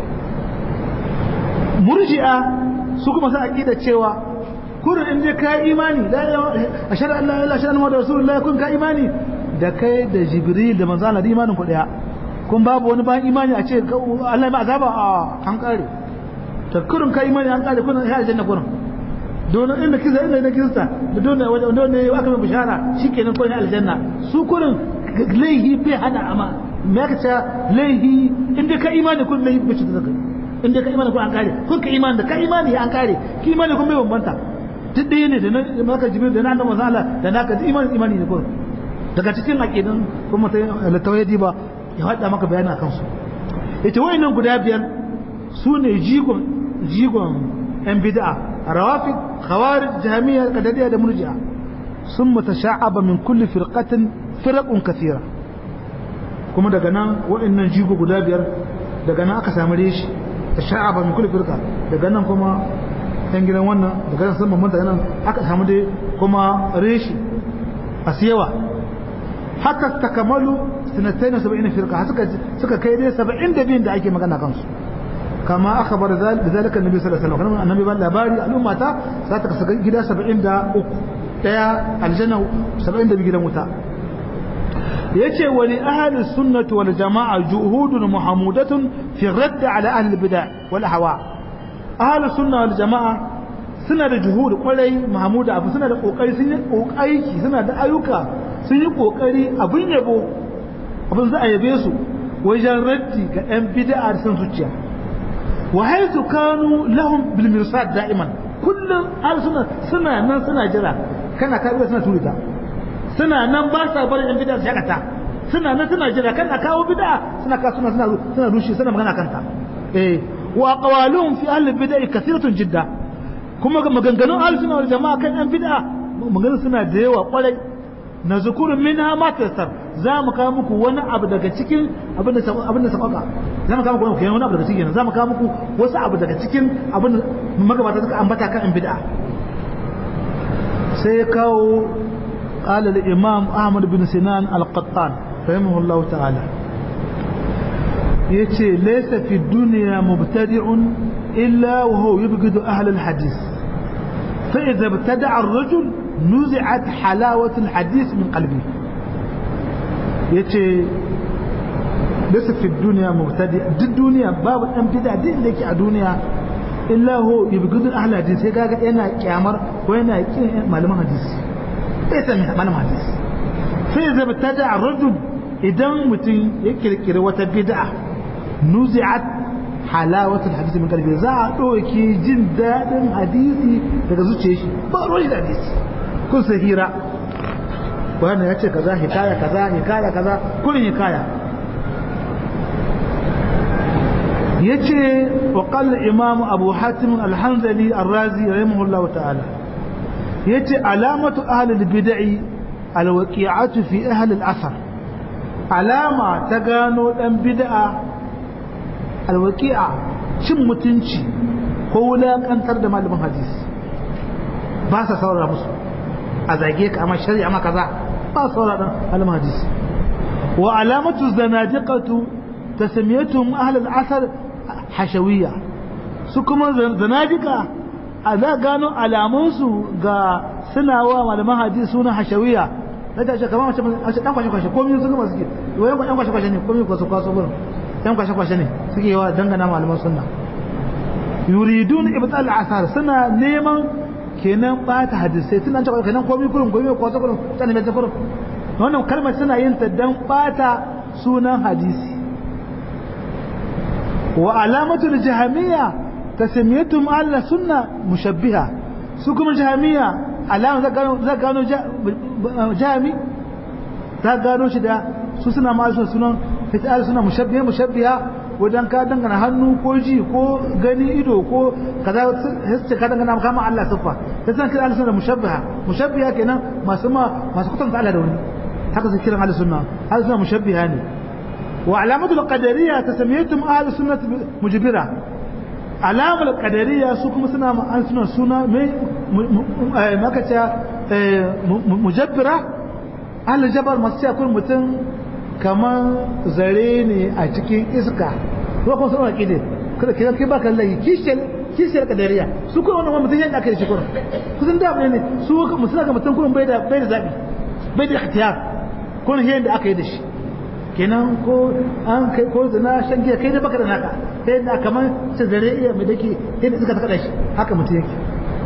murji'a su kuma sa aqida cewa kurin in je ka imani la ashhadu an la ilaha illallah wa rasulullahi kun ka imani da kai da jibril da manzo Allah da imanin ku daya kun babu wani bayan imani a ce Allah ma azaba a an kare ta kurin ka imani an kare kun ya aljanna kurin don inda kisa inda na kisa da don wanda ne aka mai bishara shikenan kun ya aljanna su kurin laihi bai hana ama me aka ce laihi inda ka imani kun laihi bai da kai inda ka imani kun an kare kun ka imani da ka imani an kare ki imani kun bai bambanta duk ɗaya ne da na maka jibril da na annabi Allah da naka imani imani ne kurin daga cikin aqidan kuma ta littawai ba ya haɗa maka bayani a kansu ita wayannan guda biyar su ne jigon jigon yan bid'a rawafid khawarij jahmiya qadariyya da murji'a sun mutasha'aba min kulli firqatin firqun kathira kuma daga nan wayannan jigo guda biyar daga nan aka samu reshi tasha'aba min kulli firqa daga nan kuma yan gidan wannan daga nan sun bambanta nan aka samu dai kuma reshi asiyawa haka takamalu sinatai na saba'in firka suka suka kai dai saba'in da biyun da ake magana kansu kama aka bar da zalika annabi sallallahu alaihi wasallam annabi ban labari al'umma ta za ta kasa gida saba'in da uku daya aljanna saba'in da gidan wuta yace wa li ahli sunnati wal jama'a juhudun muhammudatun fi radd ala ahli bid'ah wal ahwa ahli sunna wal jama'a suna da juhud kwarai mahmuda abu suna da kokari sun yi aiki suna da ayyuka sun yi kokari abin yabo abin za a yabe su wajen raddi ga 'yan bid'a da san zuciya wa haitu kanu lahum bil mirsad da'iman kullum har suna suna nan suna jira kana ka suna turita suna nan ba sa barin 'yan bid'a su shakata suna nan suna jira kana kawo bid'a suna ka suna suna suna rushe suna magana kanta eh wa aqwaluhum fi ahli bid'a kathiratun jidda kuma maganganun ahli sunna wal jama'a kan 'yan bid'a maganganun suna da yawa kwarai na zukurin minha ma tasar za mu kawo muku wani abu daga cikin abin da sabaka za mu kawo muku wani abu daga cikin za mu kawo muku wasu abu daga cikin abin da magabata suka ambata kan bid'a sai ya kawo قال الإمام أحمد بن سنان القطان رحمه الله تعالى يتي ليس في الدنيا مبتدع إلا وهو يبغض أهل الحديث فإذا ابتدع الرجل نزعت حلاوة الحديث من قلبه يتي ليس في الدنيا مبتدئ دي الدنيا باب ان بدع دي اللي في الدنيا إلا هو يبغض أهل الحديث sai kaga yana kyamar ko yana kin malaman hadisi bai san malaman hadisi sai zai btada ar-rajul idan mutum ya kirkiri wata bid'a nuzi'at halawatul hadisi min qalbi za a doke jin dadin hadisi daga zuciyar shi ba ruwan da hadisi kun sai hira wannan ya ce kaza hikaya kaza hikaya kaza kullun hikaya yace wa qala imam abu hatim al-hanzali ar-razi rahimahullahu ta'ala yace alamatu ahli al-bid'i al-waqi'atu fi ahli al-athar alama ta gano dan bid'a al-waqi'a cin mutunci ko wulakantar da malamin hadisi ba sa saurara musu a zage ka amma shari'a ma kaza ba saurara malamin hadisi wa alamatu zanadiqatu tasmiyatuhum ahli al-athar hashawiyya su kuma zanadika a za gano alamunsu ga suna wa malaman hadisi suna hashawiyya na ta ce kamar mace dan kwashe kwashe komai sun gama suke wayan yan kwashe kwashe ne komai kwaso kwaso gurin yan kwashe kwashe ne suke yawa dangana malaman sunna yuridun ibtal asar suna neman kenan bata hadisai suna cewa kenan komai kurin komai kwaso kurin tana mai kurin wannan kalmar suna yin ta dan bata sunan hadisi wa alamatul jahamiyya tasmiyatuhum ala sunna mushabbiha su kuma jahamiyya alama za gano za gano jami za gano shi da su suna ma sunan fitar suna mushabbiha mushabbiha wajen ka dangana hannu ko ji ko gani ido ko kaza sai ka dangana kama Allah siffa sai san kira Allah sunna mushabbiha mushabbiha kenan masu ma masu kutanta Allah da wani haka sai kiran Allah sunna Allah sunna mushabbiha ne wa alamatul qadariyya tasmiyatuhum ahli sunnah mujbira alamul qadariyya su kuma suna ma suna suna mai maka ce mujabbira ahli jabar masu ce kun mutum kamar zare ne a cikin iska ko kuma sun haƙi ne kada kira kai baka lahi kishiyar kishiyar kadariya su kuma wannan mutum yadda aka yi shi kurin kusan da ne su mutum ga mutum kurin bai da bai da zabi bai da ikhtiyar kurin yadda aka yi da shi kenan ko an kai ko zina shan giya kai da baka da naka kai da kamar sai zare iya mai dake yadda suka taka shi haka mutum yake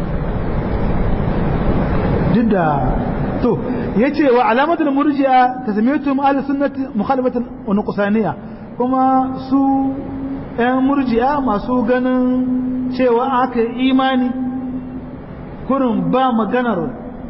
duk da to yace wa alamatul murji'a tasmiyatuhum ahli sunnati mukhalifatan wa nuqsaniya kuma su ɗan murji'a masu ganin cewa aka imani kurin ba maganar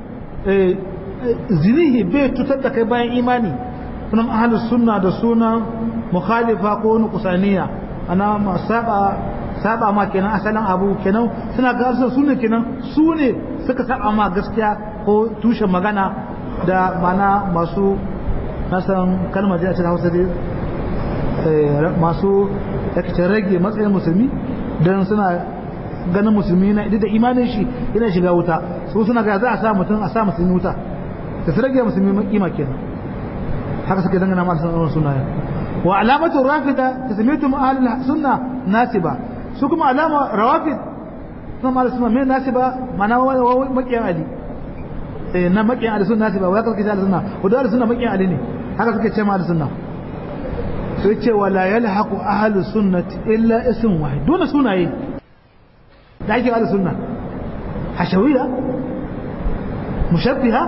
zinihi bai tutar da kai bayan imani sunan ahli sunna da sunan mukhalifa ko nuqsaniya ana ma saba saba ma kenan asalin abu kenan suna ga su ne kenan su ne suka saba ma gaskiya ko tushen magana da mana masu nasan kalmar da ta hausa dai masu yake rage matsayin musulmi don suna ganin musulmi na idan da imanin shi yana shiga wuta su suna ga za a sa mutum a sa musulmi wuta da su rage musulmi kima kenan haka suke dangana ma sanar sunayen wa alamatu rafida tasmitu ahlul sunna nasiba su kuma alama rawafid sun ma sunna me nasiba mana makiyan ali eh na makiyan ali sunna nasiba wa kake ali sunna wa da sunna makiyan ali ne haka suke ce ma ali sunna sai ce wala yalhaqu ahlus sunnati illa ism wahid dole sunaye da ake ali sunna hashawiyya mushabbiha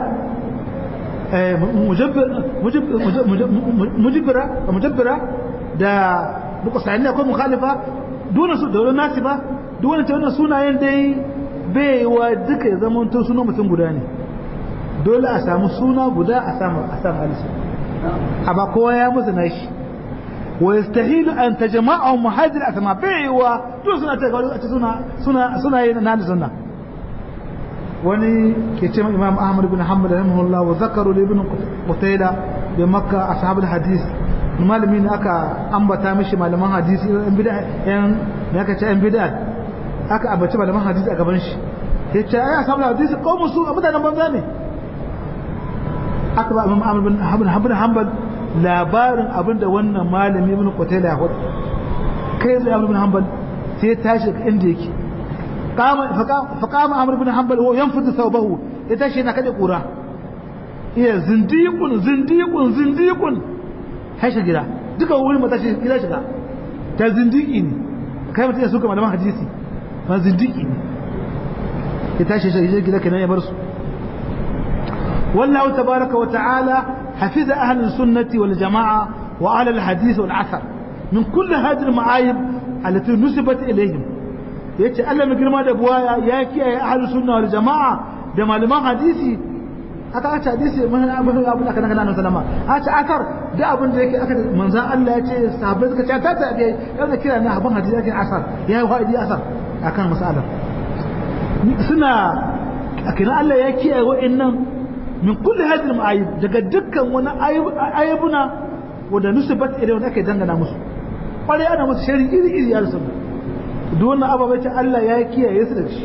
mujabbira mujabbira da nuqsani ko mukhalifa dole su dole nasi ba dole ta wannan sunayen dai bai wa duka ya zama to sunan mutum guda ne dole a samu suna guda a samu a samu alisa amma kowa ya musu nashi wa yastahilu an tajma'u muhajir asma bai wa dole suna ta ga suna suna suna yin na sunna wani ke ce imam ahmad bin hanbal rahimahullah wa zakaru li ibn qutayla bi makka ashabul hadith malami ne aka ambata mishi malaman hadisi yan bid'a yan me aka ce yan bid'a aka ambaci malaman hadisi a gaban shi ya ce ai ashabul hadisi qaumun su mutanen banza ne aka ba imam ahmad bin hanbal hanbal labarin abinda wannan malami ibn qutayla ya faɗa kai da ahmad bin hanbal sai tashi inda yake قام فقام عمرو بن حنبل وهو ينفض ثوبه يتاشي na kada kura iya zindiqun zindiqun zindiqun haisha gida duka wurin mata shi gida shiga ta zindiki ne kai mutum ya suka malaman hadisi ma zindiki ne ya tashi shi gida kenan ya bar su wallahu tabaraka wa ta'ala hafiza ahli sunnati wal jamaa wa ahli al hadith wal athar min kulli hadhihi al ma'ayib allati nusibat ilayhim yace Allah mai girma da buwaya ya kiyaye ahlus sunna wal jamaa da malaman hadisi aka aka hadisi mun abin abin aka daga nan sallama aka akar da abin da yake aka manzon Allah ya ce sahabbai suka ce ta tabi yana kira na abin hadisi yake asar ya yi wa'idi asar akan masalar suna akina Allah ya kiyaye wa'annan min kulli hadhihi ma'ayib daga dukkan wani ayibuna wanda nusibat idan wanda ake dangana musu kwarai ana musu shari iri iri ya sunna duk wannan ababai ta Allah ya kiyaye su da shi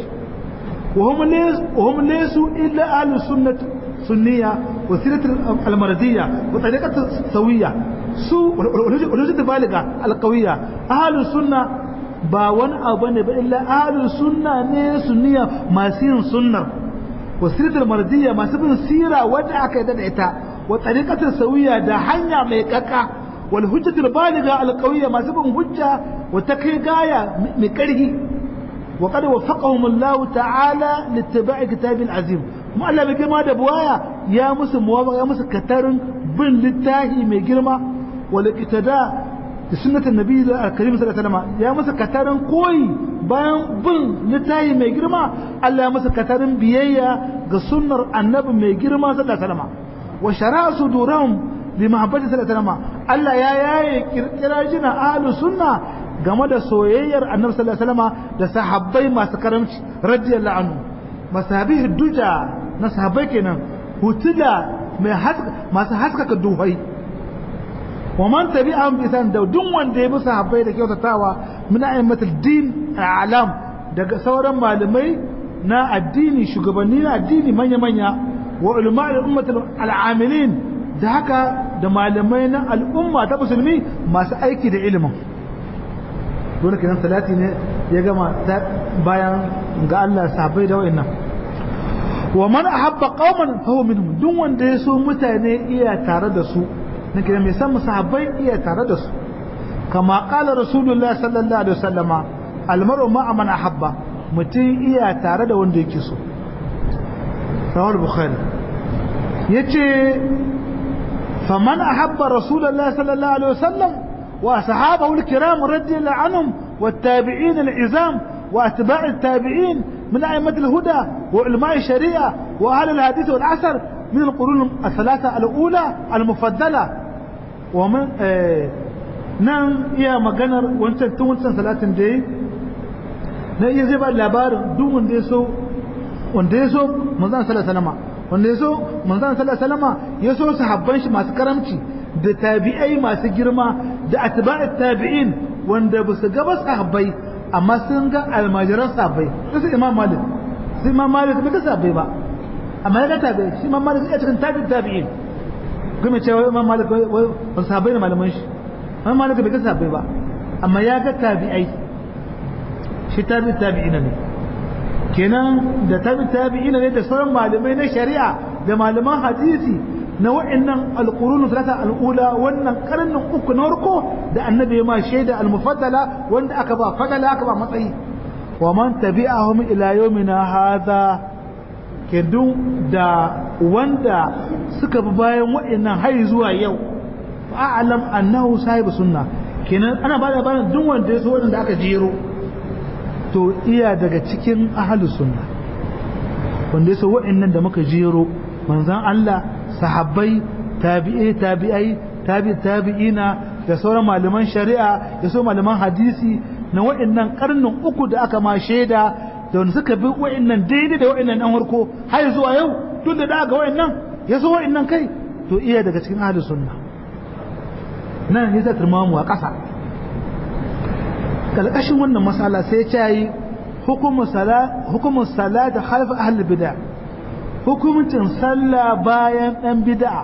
وهم ليسوا إلا أهل السنة سنية وسيرة المردية وطريقة سوية سوء والوجود بالغة القوية أهل السنة باون أبني إلا أهل السنة ني سنية ما سين سنة وسيرة المردية ما سبن سيرة ودعك يدعتا وطريقة سوية دا حنيا ميكاكا والهجة البالغة القوية ما سبن هجة وتكي غاية مكره وقد وفقهم الله تعالى لاتباع كتاب العزيم ما الله بجمع دبوايا يا مسلم موافق يا مسلم كترن بن للتاهي من جرمة والاقتداء بسنة النبي الكريم صلى الله عليه وسلم يا مسلم كترن قوي bayan bin littahi mai girma Allah ya masa katarin biyayya ga sunnar annabi mai girma sallallahu alaihi wasallam wa shara'a sudurahum li mahabbati sallallahu alaihi wasallam Allah ya yaye kirkira jina ahlus sunna game da soyayyar annabi sallallahu alaihi wasallam da sahabbai masu karamci radiyallahu anhu masabi duja na sahabbai kenan hutula mai masu haskaka duhai wa man tabi'ahum bi san da duk wanda ya bi sahabbai da kyautatawa min a'immatul din alam daga sauran malamai na addini shugabanni na addini manya manya wa ulama al-ummatul al'amilin da haka da malamai na al'umma ta musulmi masu aiki da ilimin dole kenan salati ne ya gama bayan ga Allah sahabbai da wa'annan wa man ahabba qauman fa huwa minhum duk wanda ya so mutane iya tare da su nake mai san sahabbai iya tare da su kama qala rasulullah sallallahu alaihi wasallama almar'u ma'a man ahabba mutum iya tare da wanda yake so rawal bukhari yace faman ahabba rasulullah sallallahu alaihi wasallam wa sahabahu alkiram radiyallahu anhum والتابعين العزام واتباع التابعين من أئمة الهدى وعلماء الشريعة وأهل الحديث والعصر من القرون الثلاثة الأولى المفضلة ومن آه نعم يا مجنر وانت تونسن ثلاثة دي na iya zai ba labarin duk wanda ya so wanda ya so manzan sallallahu alaihi wanda ya so manzan sallallahu alaihi ya so sahabban shi masu karamci da tabi'ai masu girma da atba'at tabi'in wanda ba su gaba sahabbai amma sun ga almajiran sahabbai su imam malik su imam malik bai ga sahabbai ba amma ya ga tabi'ai shi imam malik ya cikin tabi'in tabi'in kuma cewa imam malik wai sahabbai ne malaman shi imam malik bai ga sahabbai ba amma ya ga tabi'ai shi tabi tabi'ina ne kenan da tabi tabi'ina ne da sauran malamai na shari'a da malaman hadisi na wa'annan alqurun salata al'ula wannan karnin uku na farko da annabi ma shaida al-mufaddala wanda aka ba fadala aka ba matsayi wa man tabi'ahum ila yawmina hadha kedun da wanda suka bi bayan wa'annan har zuwa yau fa'alam annahu sahibu sunna kenan ana ba da bayan duk wanda ya so wanda aka jero to iya daga cikin ahalus sunna wanda ya so wa'annan da muka jero manzan Allah sahabbai tabi'ai tabi'ai tabi tabi'ina da sauran malaman shari'a da sauran malaman hadisi na wa'annan karnin uku da aka ma shaida da wanda suka bi wa'annan daidai da wa'annan dan harko har zuwa yau duk da daga wa'annan ya so wa'annan kai to iya daga cikin ahalus sunna nan ne zai turmamu a ƙasa kalkashin wannan matsala sai ya yi hukumun sala da halfa ahal bida hukumcin sallah bayan dan bid'a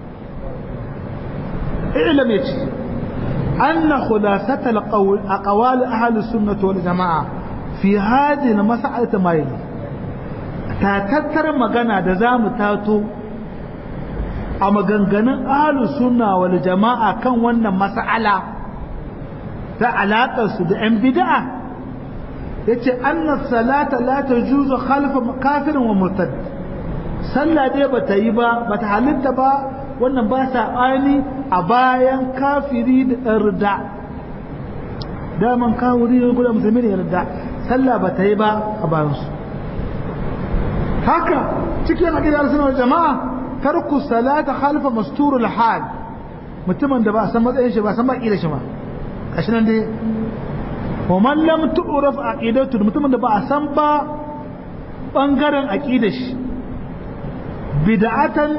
ilam yace anna khulasatal qawl aqwal ahli sunnah wal jamaa fi hadhihi mas'alati ma yali ta tattar magana da zamu tato a maganganun ahli sunna wal jamaa kan wannan mas'ala ta alaƙarsu da 'yan bida'a ya ce annas salata la ta juzo khalfa kafirin wa murtad sallah dai ba ta yi ba ba ta halitta ba wannan ba saɓani a bayan kafiri da ɗan rida daman kawuri ne guda musulmi ne rida sallah ba ta yi ba a bayansu haka cikin aƙidar sunan jama'a tarku salata khalfa masturul hal mutumin da ba a san matsayin shi ba a san baƙi da shi ba gashi nan dai wa man lam tu'raf aqidatu mutumin da ba a san ba bangaren aqidar shi bid'atan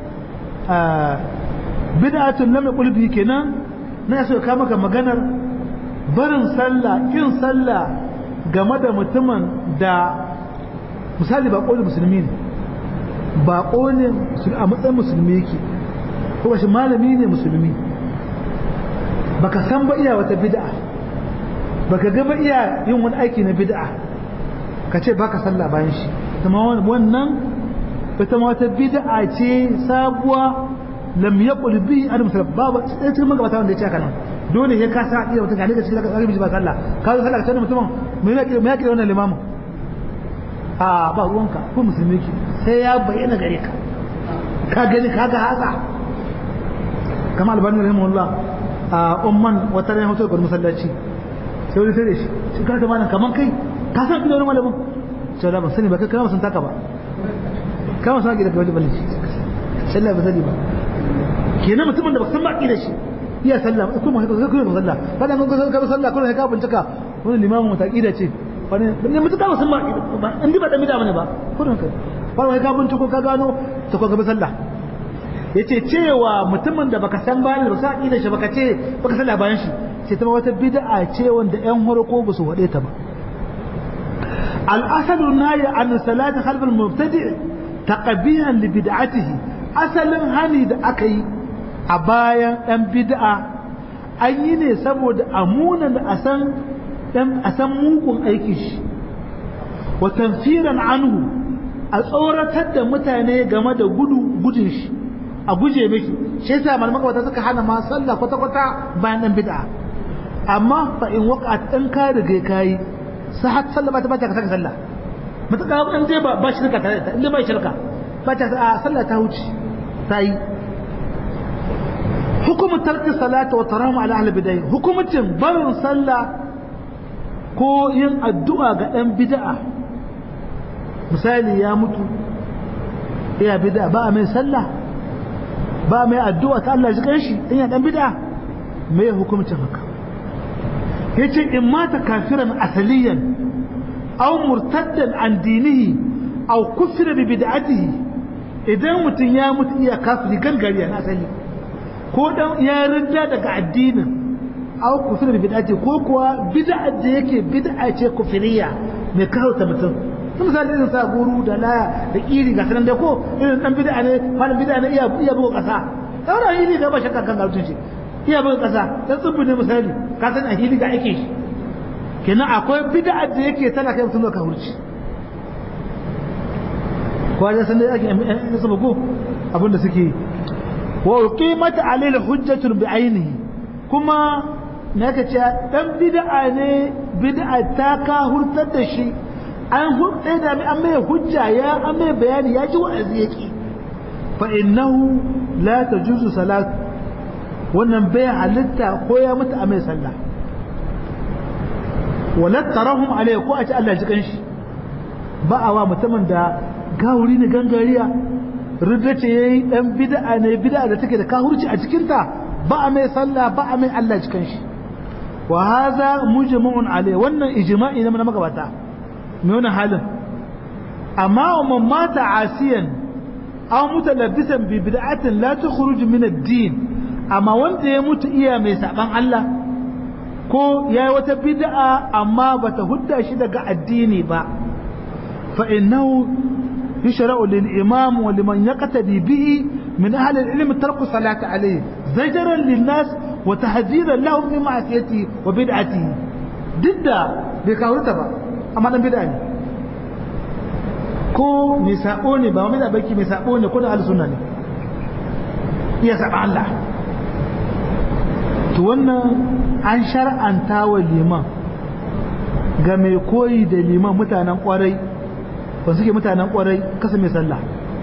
bid'atun lam yaqul bi kenan na so ka maka maganar barin sallah kin sallah game da mutumin da misali ba ƙoli musulmi ne ba ne a matsayin musulmi yake ko shi malami ne musulmi baka san ba iya wata bid'a baka ga ba iya yin wani aiki na bid'a ka ce baka sallah bayan shi kuma wannan ita ma wata bid'a ce sabuwa lam yaqul bi adam sallallahu babu sai cikin magabata wanda ya ce kana dole sai ka sa iya wata gane ka cikin ka ba sallah ka zo sallah ka mutumin me yake me yake wannan limamin a ba ruwanka ko musulmi ki sai ya bayyana gare ka ka gani ka ga haka kamar albani rahimahullah a umman wata ran hoto gurin masallaci sai wani tare shi shi ka tamanin kaman kai ka san kilo wani malamin sai da ban sani ba kai kana san taka ba kama san ki da kawai balin shi sallah ba sani ba kenan mutumin da ba san ba ki da shi iya sallah kuma haka sai kuma sallah kada mun ga ka sallah kullum ka bincika wani limamin mata kida ce wani ne mutuka ba san ba ba indi ba da mida bane ba kullum kai wani ka binciko ka gano to ka ga sallah yace cewa mutumin da baka san bani ba sa da shi baka ce baka sallah bayan shi sai ta wata bid'a ce wanda ƴan horko ba su wade ta ba al-asadu nayi an salati khalf al-mubtadi' taqbihan li bid'atihi asalin hani da aka yi a bayan ɗan bid'a an yi ne saboda amuna da a san dan a san mugun aiki shi wa tanfiran anhu a tsoratar da mutane game da gudu gudun shi a guje miki shi yasa malaman wata suka hana ma sallah kwata kwata bayan dan bid'a amma fa in waqa'at dan ka riga kai sahat sallah ba ta bata ka saka sallah mutaka an je ba ba shirka tare da inda ba shirka ba ta a sallah ta huce ta yi hukumu tarki salata wa taramu ala ahli bid'ah hukumcin barin sallah ko yin addu'a ga dan bid'a misali ya mutu ya bid'a ba mai sallah ba mai addu'a ta Allah ji kanshi in ya dan bid'a me hukumcin haka yace in mata kafiran asaliyan aw murtaddan an dinihi aw kufira bi bid'atihi idan mutun ya mutu iya kafiri gangariya na asali ko dan ya rinda daga addinin aw kufira bi bid'atihi ko kuwa bid'a da yake bid'a ce kufiriya mai kauta mutum sun misali irin sa guru da laya da iri ga sanan da ko irin dan bid'a ne malam bid'a ne iya iya buga kasa saura hili da ba shakka kan gautun shi iya buga kasa dan tsubbu ne misali ka san a hili ga ake shi kenan akwai bid'a da yake tana kai mutum ka hurci ko da san da ake in su bugu abinda suke wa uqimat alayhi hujjatun bi ainihi kuma na ka ce dan bid'a ne bid'a ta ka hurtar da shi an hurɗe da an mai hujja ya an mai bayani ya ji wa'azi yake fa innahu la tajuzu salat wannan bai halitta ko ya mutu a mai sallah wala tarahum alai ko a ci Allah ji kanshi ba a wa mutumin da gawuri ne gangariya rudda ce yayi dan bid'a ne bid'a da take da kahurci a cikin ta ba a mai sallah ba a mai Allah ji kanshi wa hadha mujma'un alai wannan ijma'i ne na magabata nuna halin amma wa man mata asiyan aw mutalabbisan bi bid'atin la tukhruj min ad-din amma wanda ya mutu iya mai saban Allah ko yayi wata bid'a amma bata hudda shi daga addini ba fa innahu yushra'u lil imam wa liman yaqtadi bihi min ahli al-ilm tarku salati alayhi zajran lin nas wa tahdiran lahum min ma'siyati wa bid'atihi didda bai kawurta ba amma dan bid'a ne ko mai sabo ne ba mai da baki mai sabo ne ko da ahlus sunna ne iya saba Allah to wannan an shar'anta wa liman ga mai koyi da liman mutanen kwarai ba suke mutanen kwarai kasa mai sallah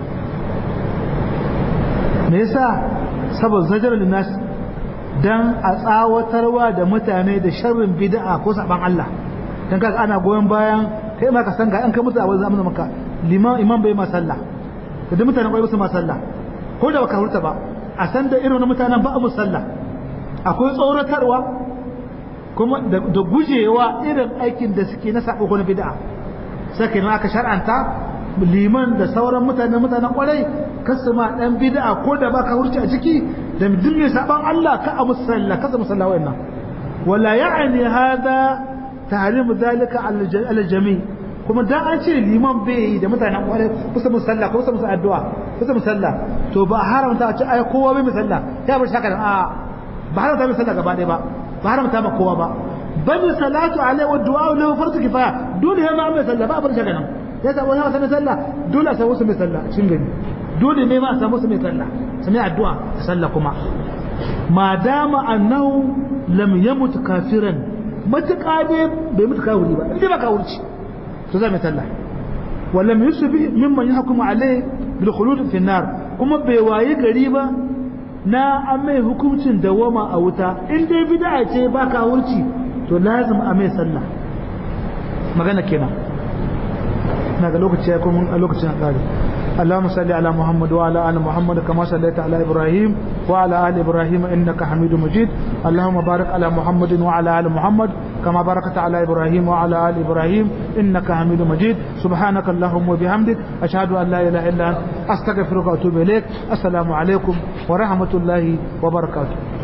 me yasa saboda zajar linnas dan a tsawatarwa da mutane da sharrin bid'a ko saban Allah dan kaga ana goyon bayan kai ma ka san ga an kai musu a wani zamanin maka liman imam bai ma sallah da duk mutanen kwai musu ma sallah ko da baka hurta ba a san da irin mutanen ba a musu sallah akwai tsoratarwa kuma da gujewa irin aikin da suke na sabo ko na bid'a sai kenan aka shar'anta liman da sauran mutanen mutanen kwarai kasu ma dan bid'a ko da baka hurta a ciki da duk mai saban Allah ka a musu sallah kasa musalla wayannan wala ya'ni hada tahrimu zalika ala jami kuma dan an ce liman bai yi da mutanen kware kusa musalla ko kusa musa addu'a kusa musalla to ba haramta a ce ai kowa bai musalla ya bar shaka a ba haramta mai sallah gaba ɗaya ba ba haramta ma kowa ba bal salatu alaihi wa du'a lahu fardu kifaya dole ya ma mai sallah ba bar shaka nan ya sa wani wata mai sallah dole a samu su mai sallah cikin gari dole ne ma a samu su mai sallah su mai addu'a sallah kuma ma dama annahu lam yamut kafiran matuƙa ne bai mutu kawuri ba inda ba kawurci to zai mai sallah wallam yusufi mimman yahkumu alai bil khulud fi nar kuma bai waye gari ba na an mai hukuncin dawama a wuta in dai bid'a ce ba kawurci to lazim a mai sallah magana kenan na ga lokaci ya kuma a lokacin kare اللهم صل على محمد وعلى ال محمد كما صليت على ابراهيم وعلى ال ابراهيم انك حميد مجيد اللهم بارك على محمد وعلى ال محمد كما باركت على ابراهيم وعلى ال ابراهيم انك حميد مجيد سبحانك اللهم وبحمدك اشهد ان لا اله الا انت استغفرك واتوب اليك السلام عليكم ورحمه الله وبركاته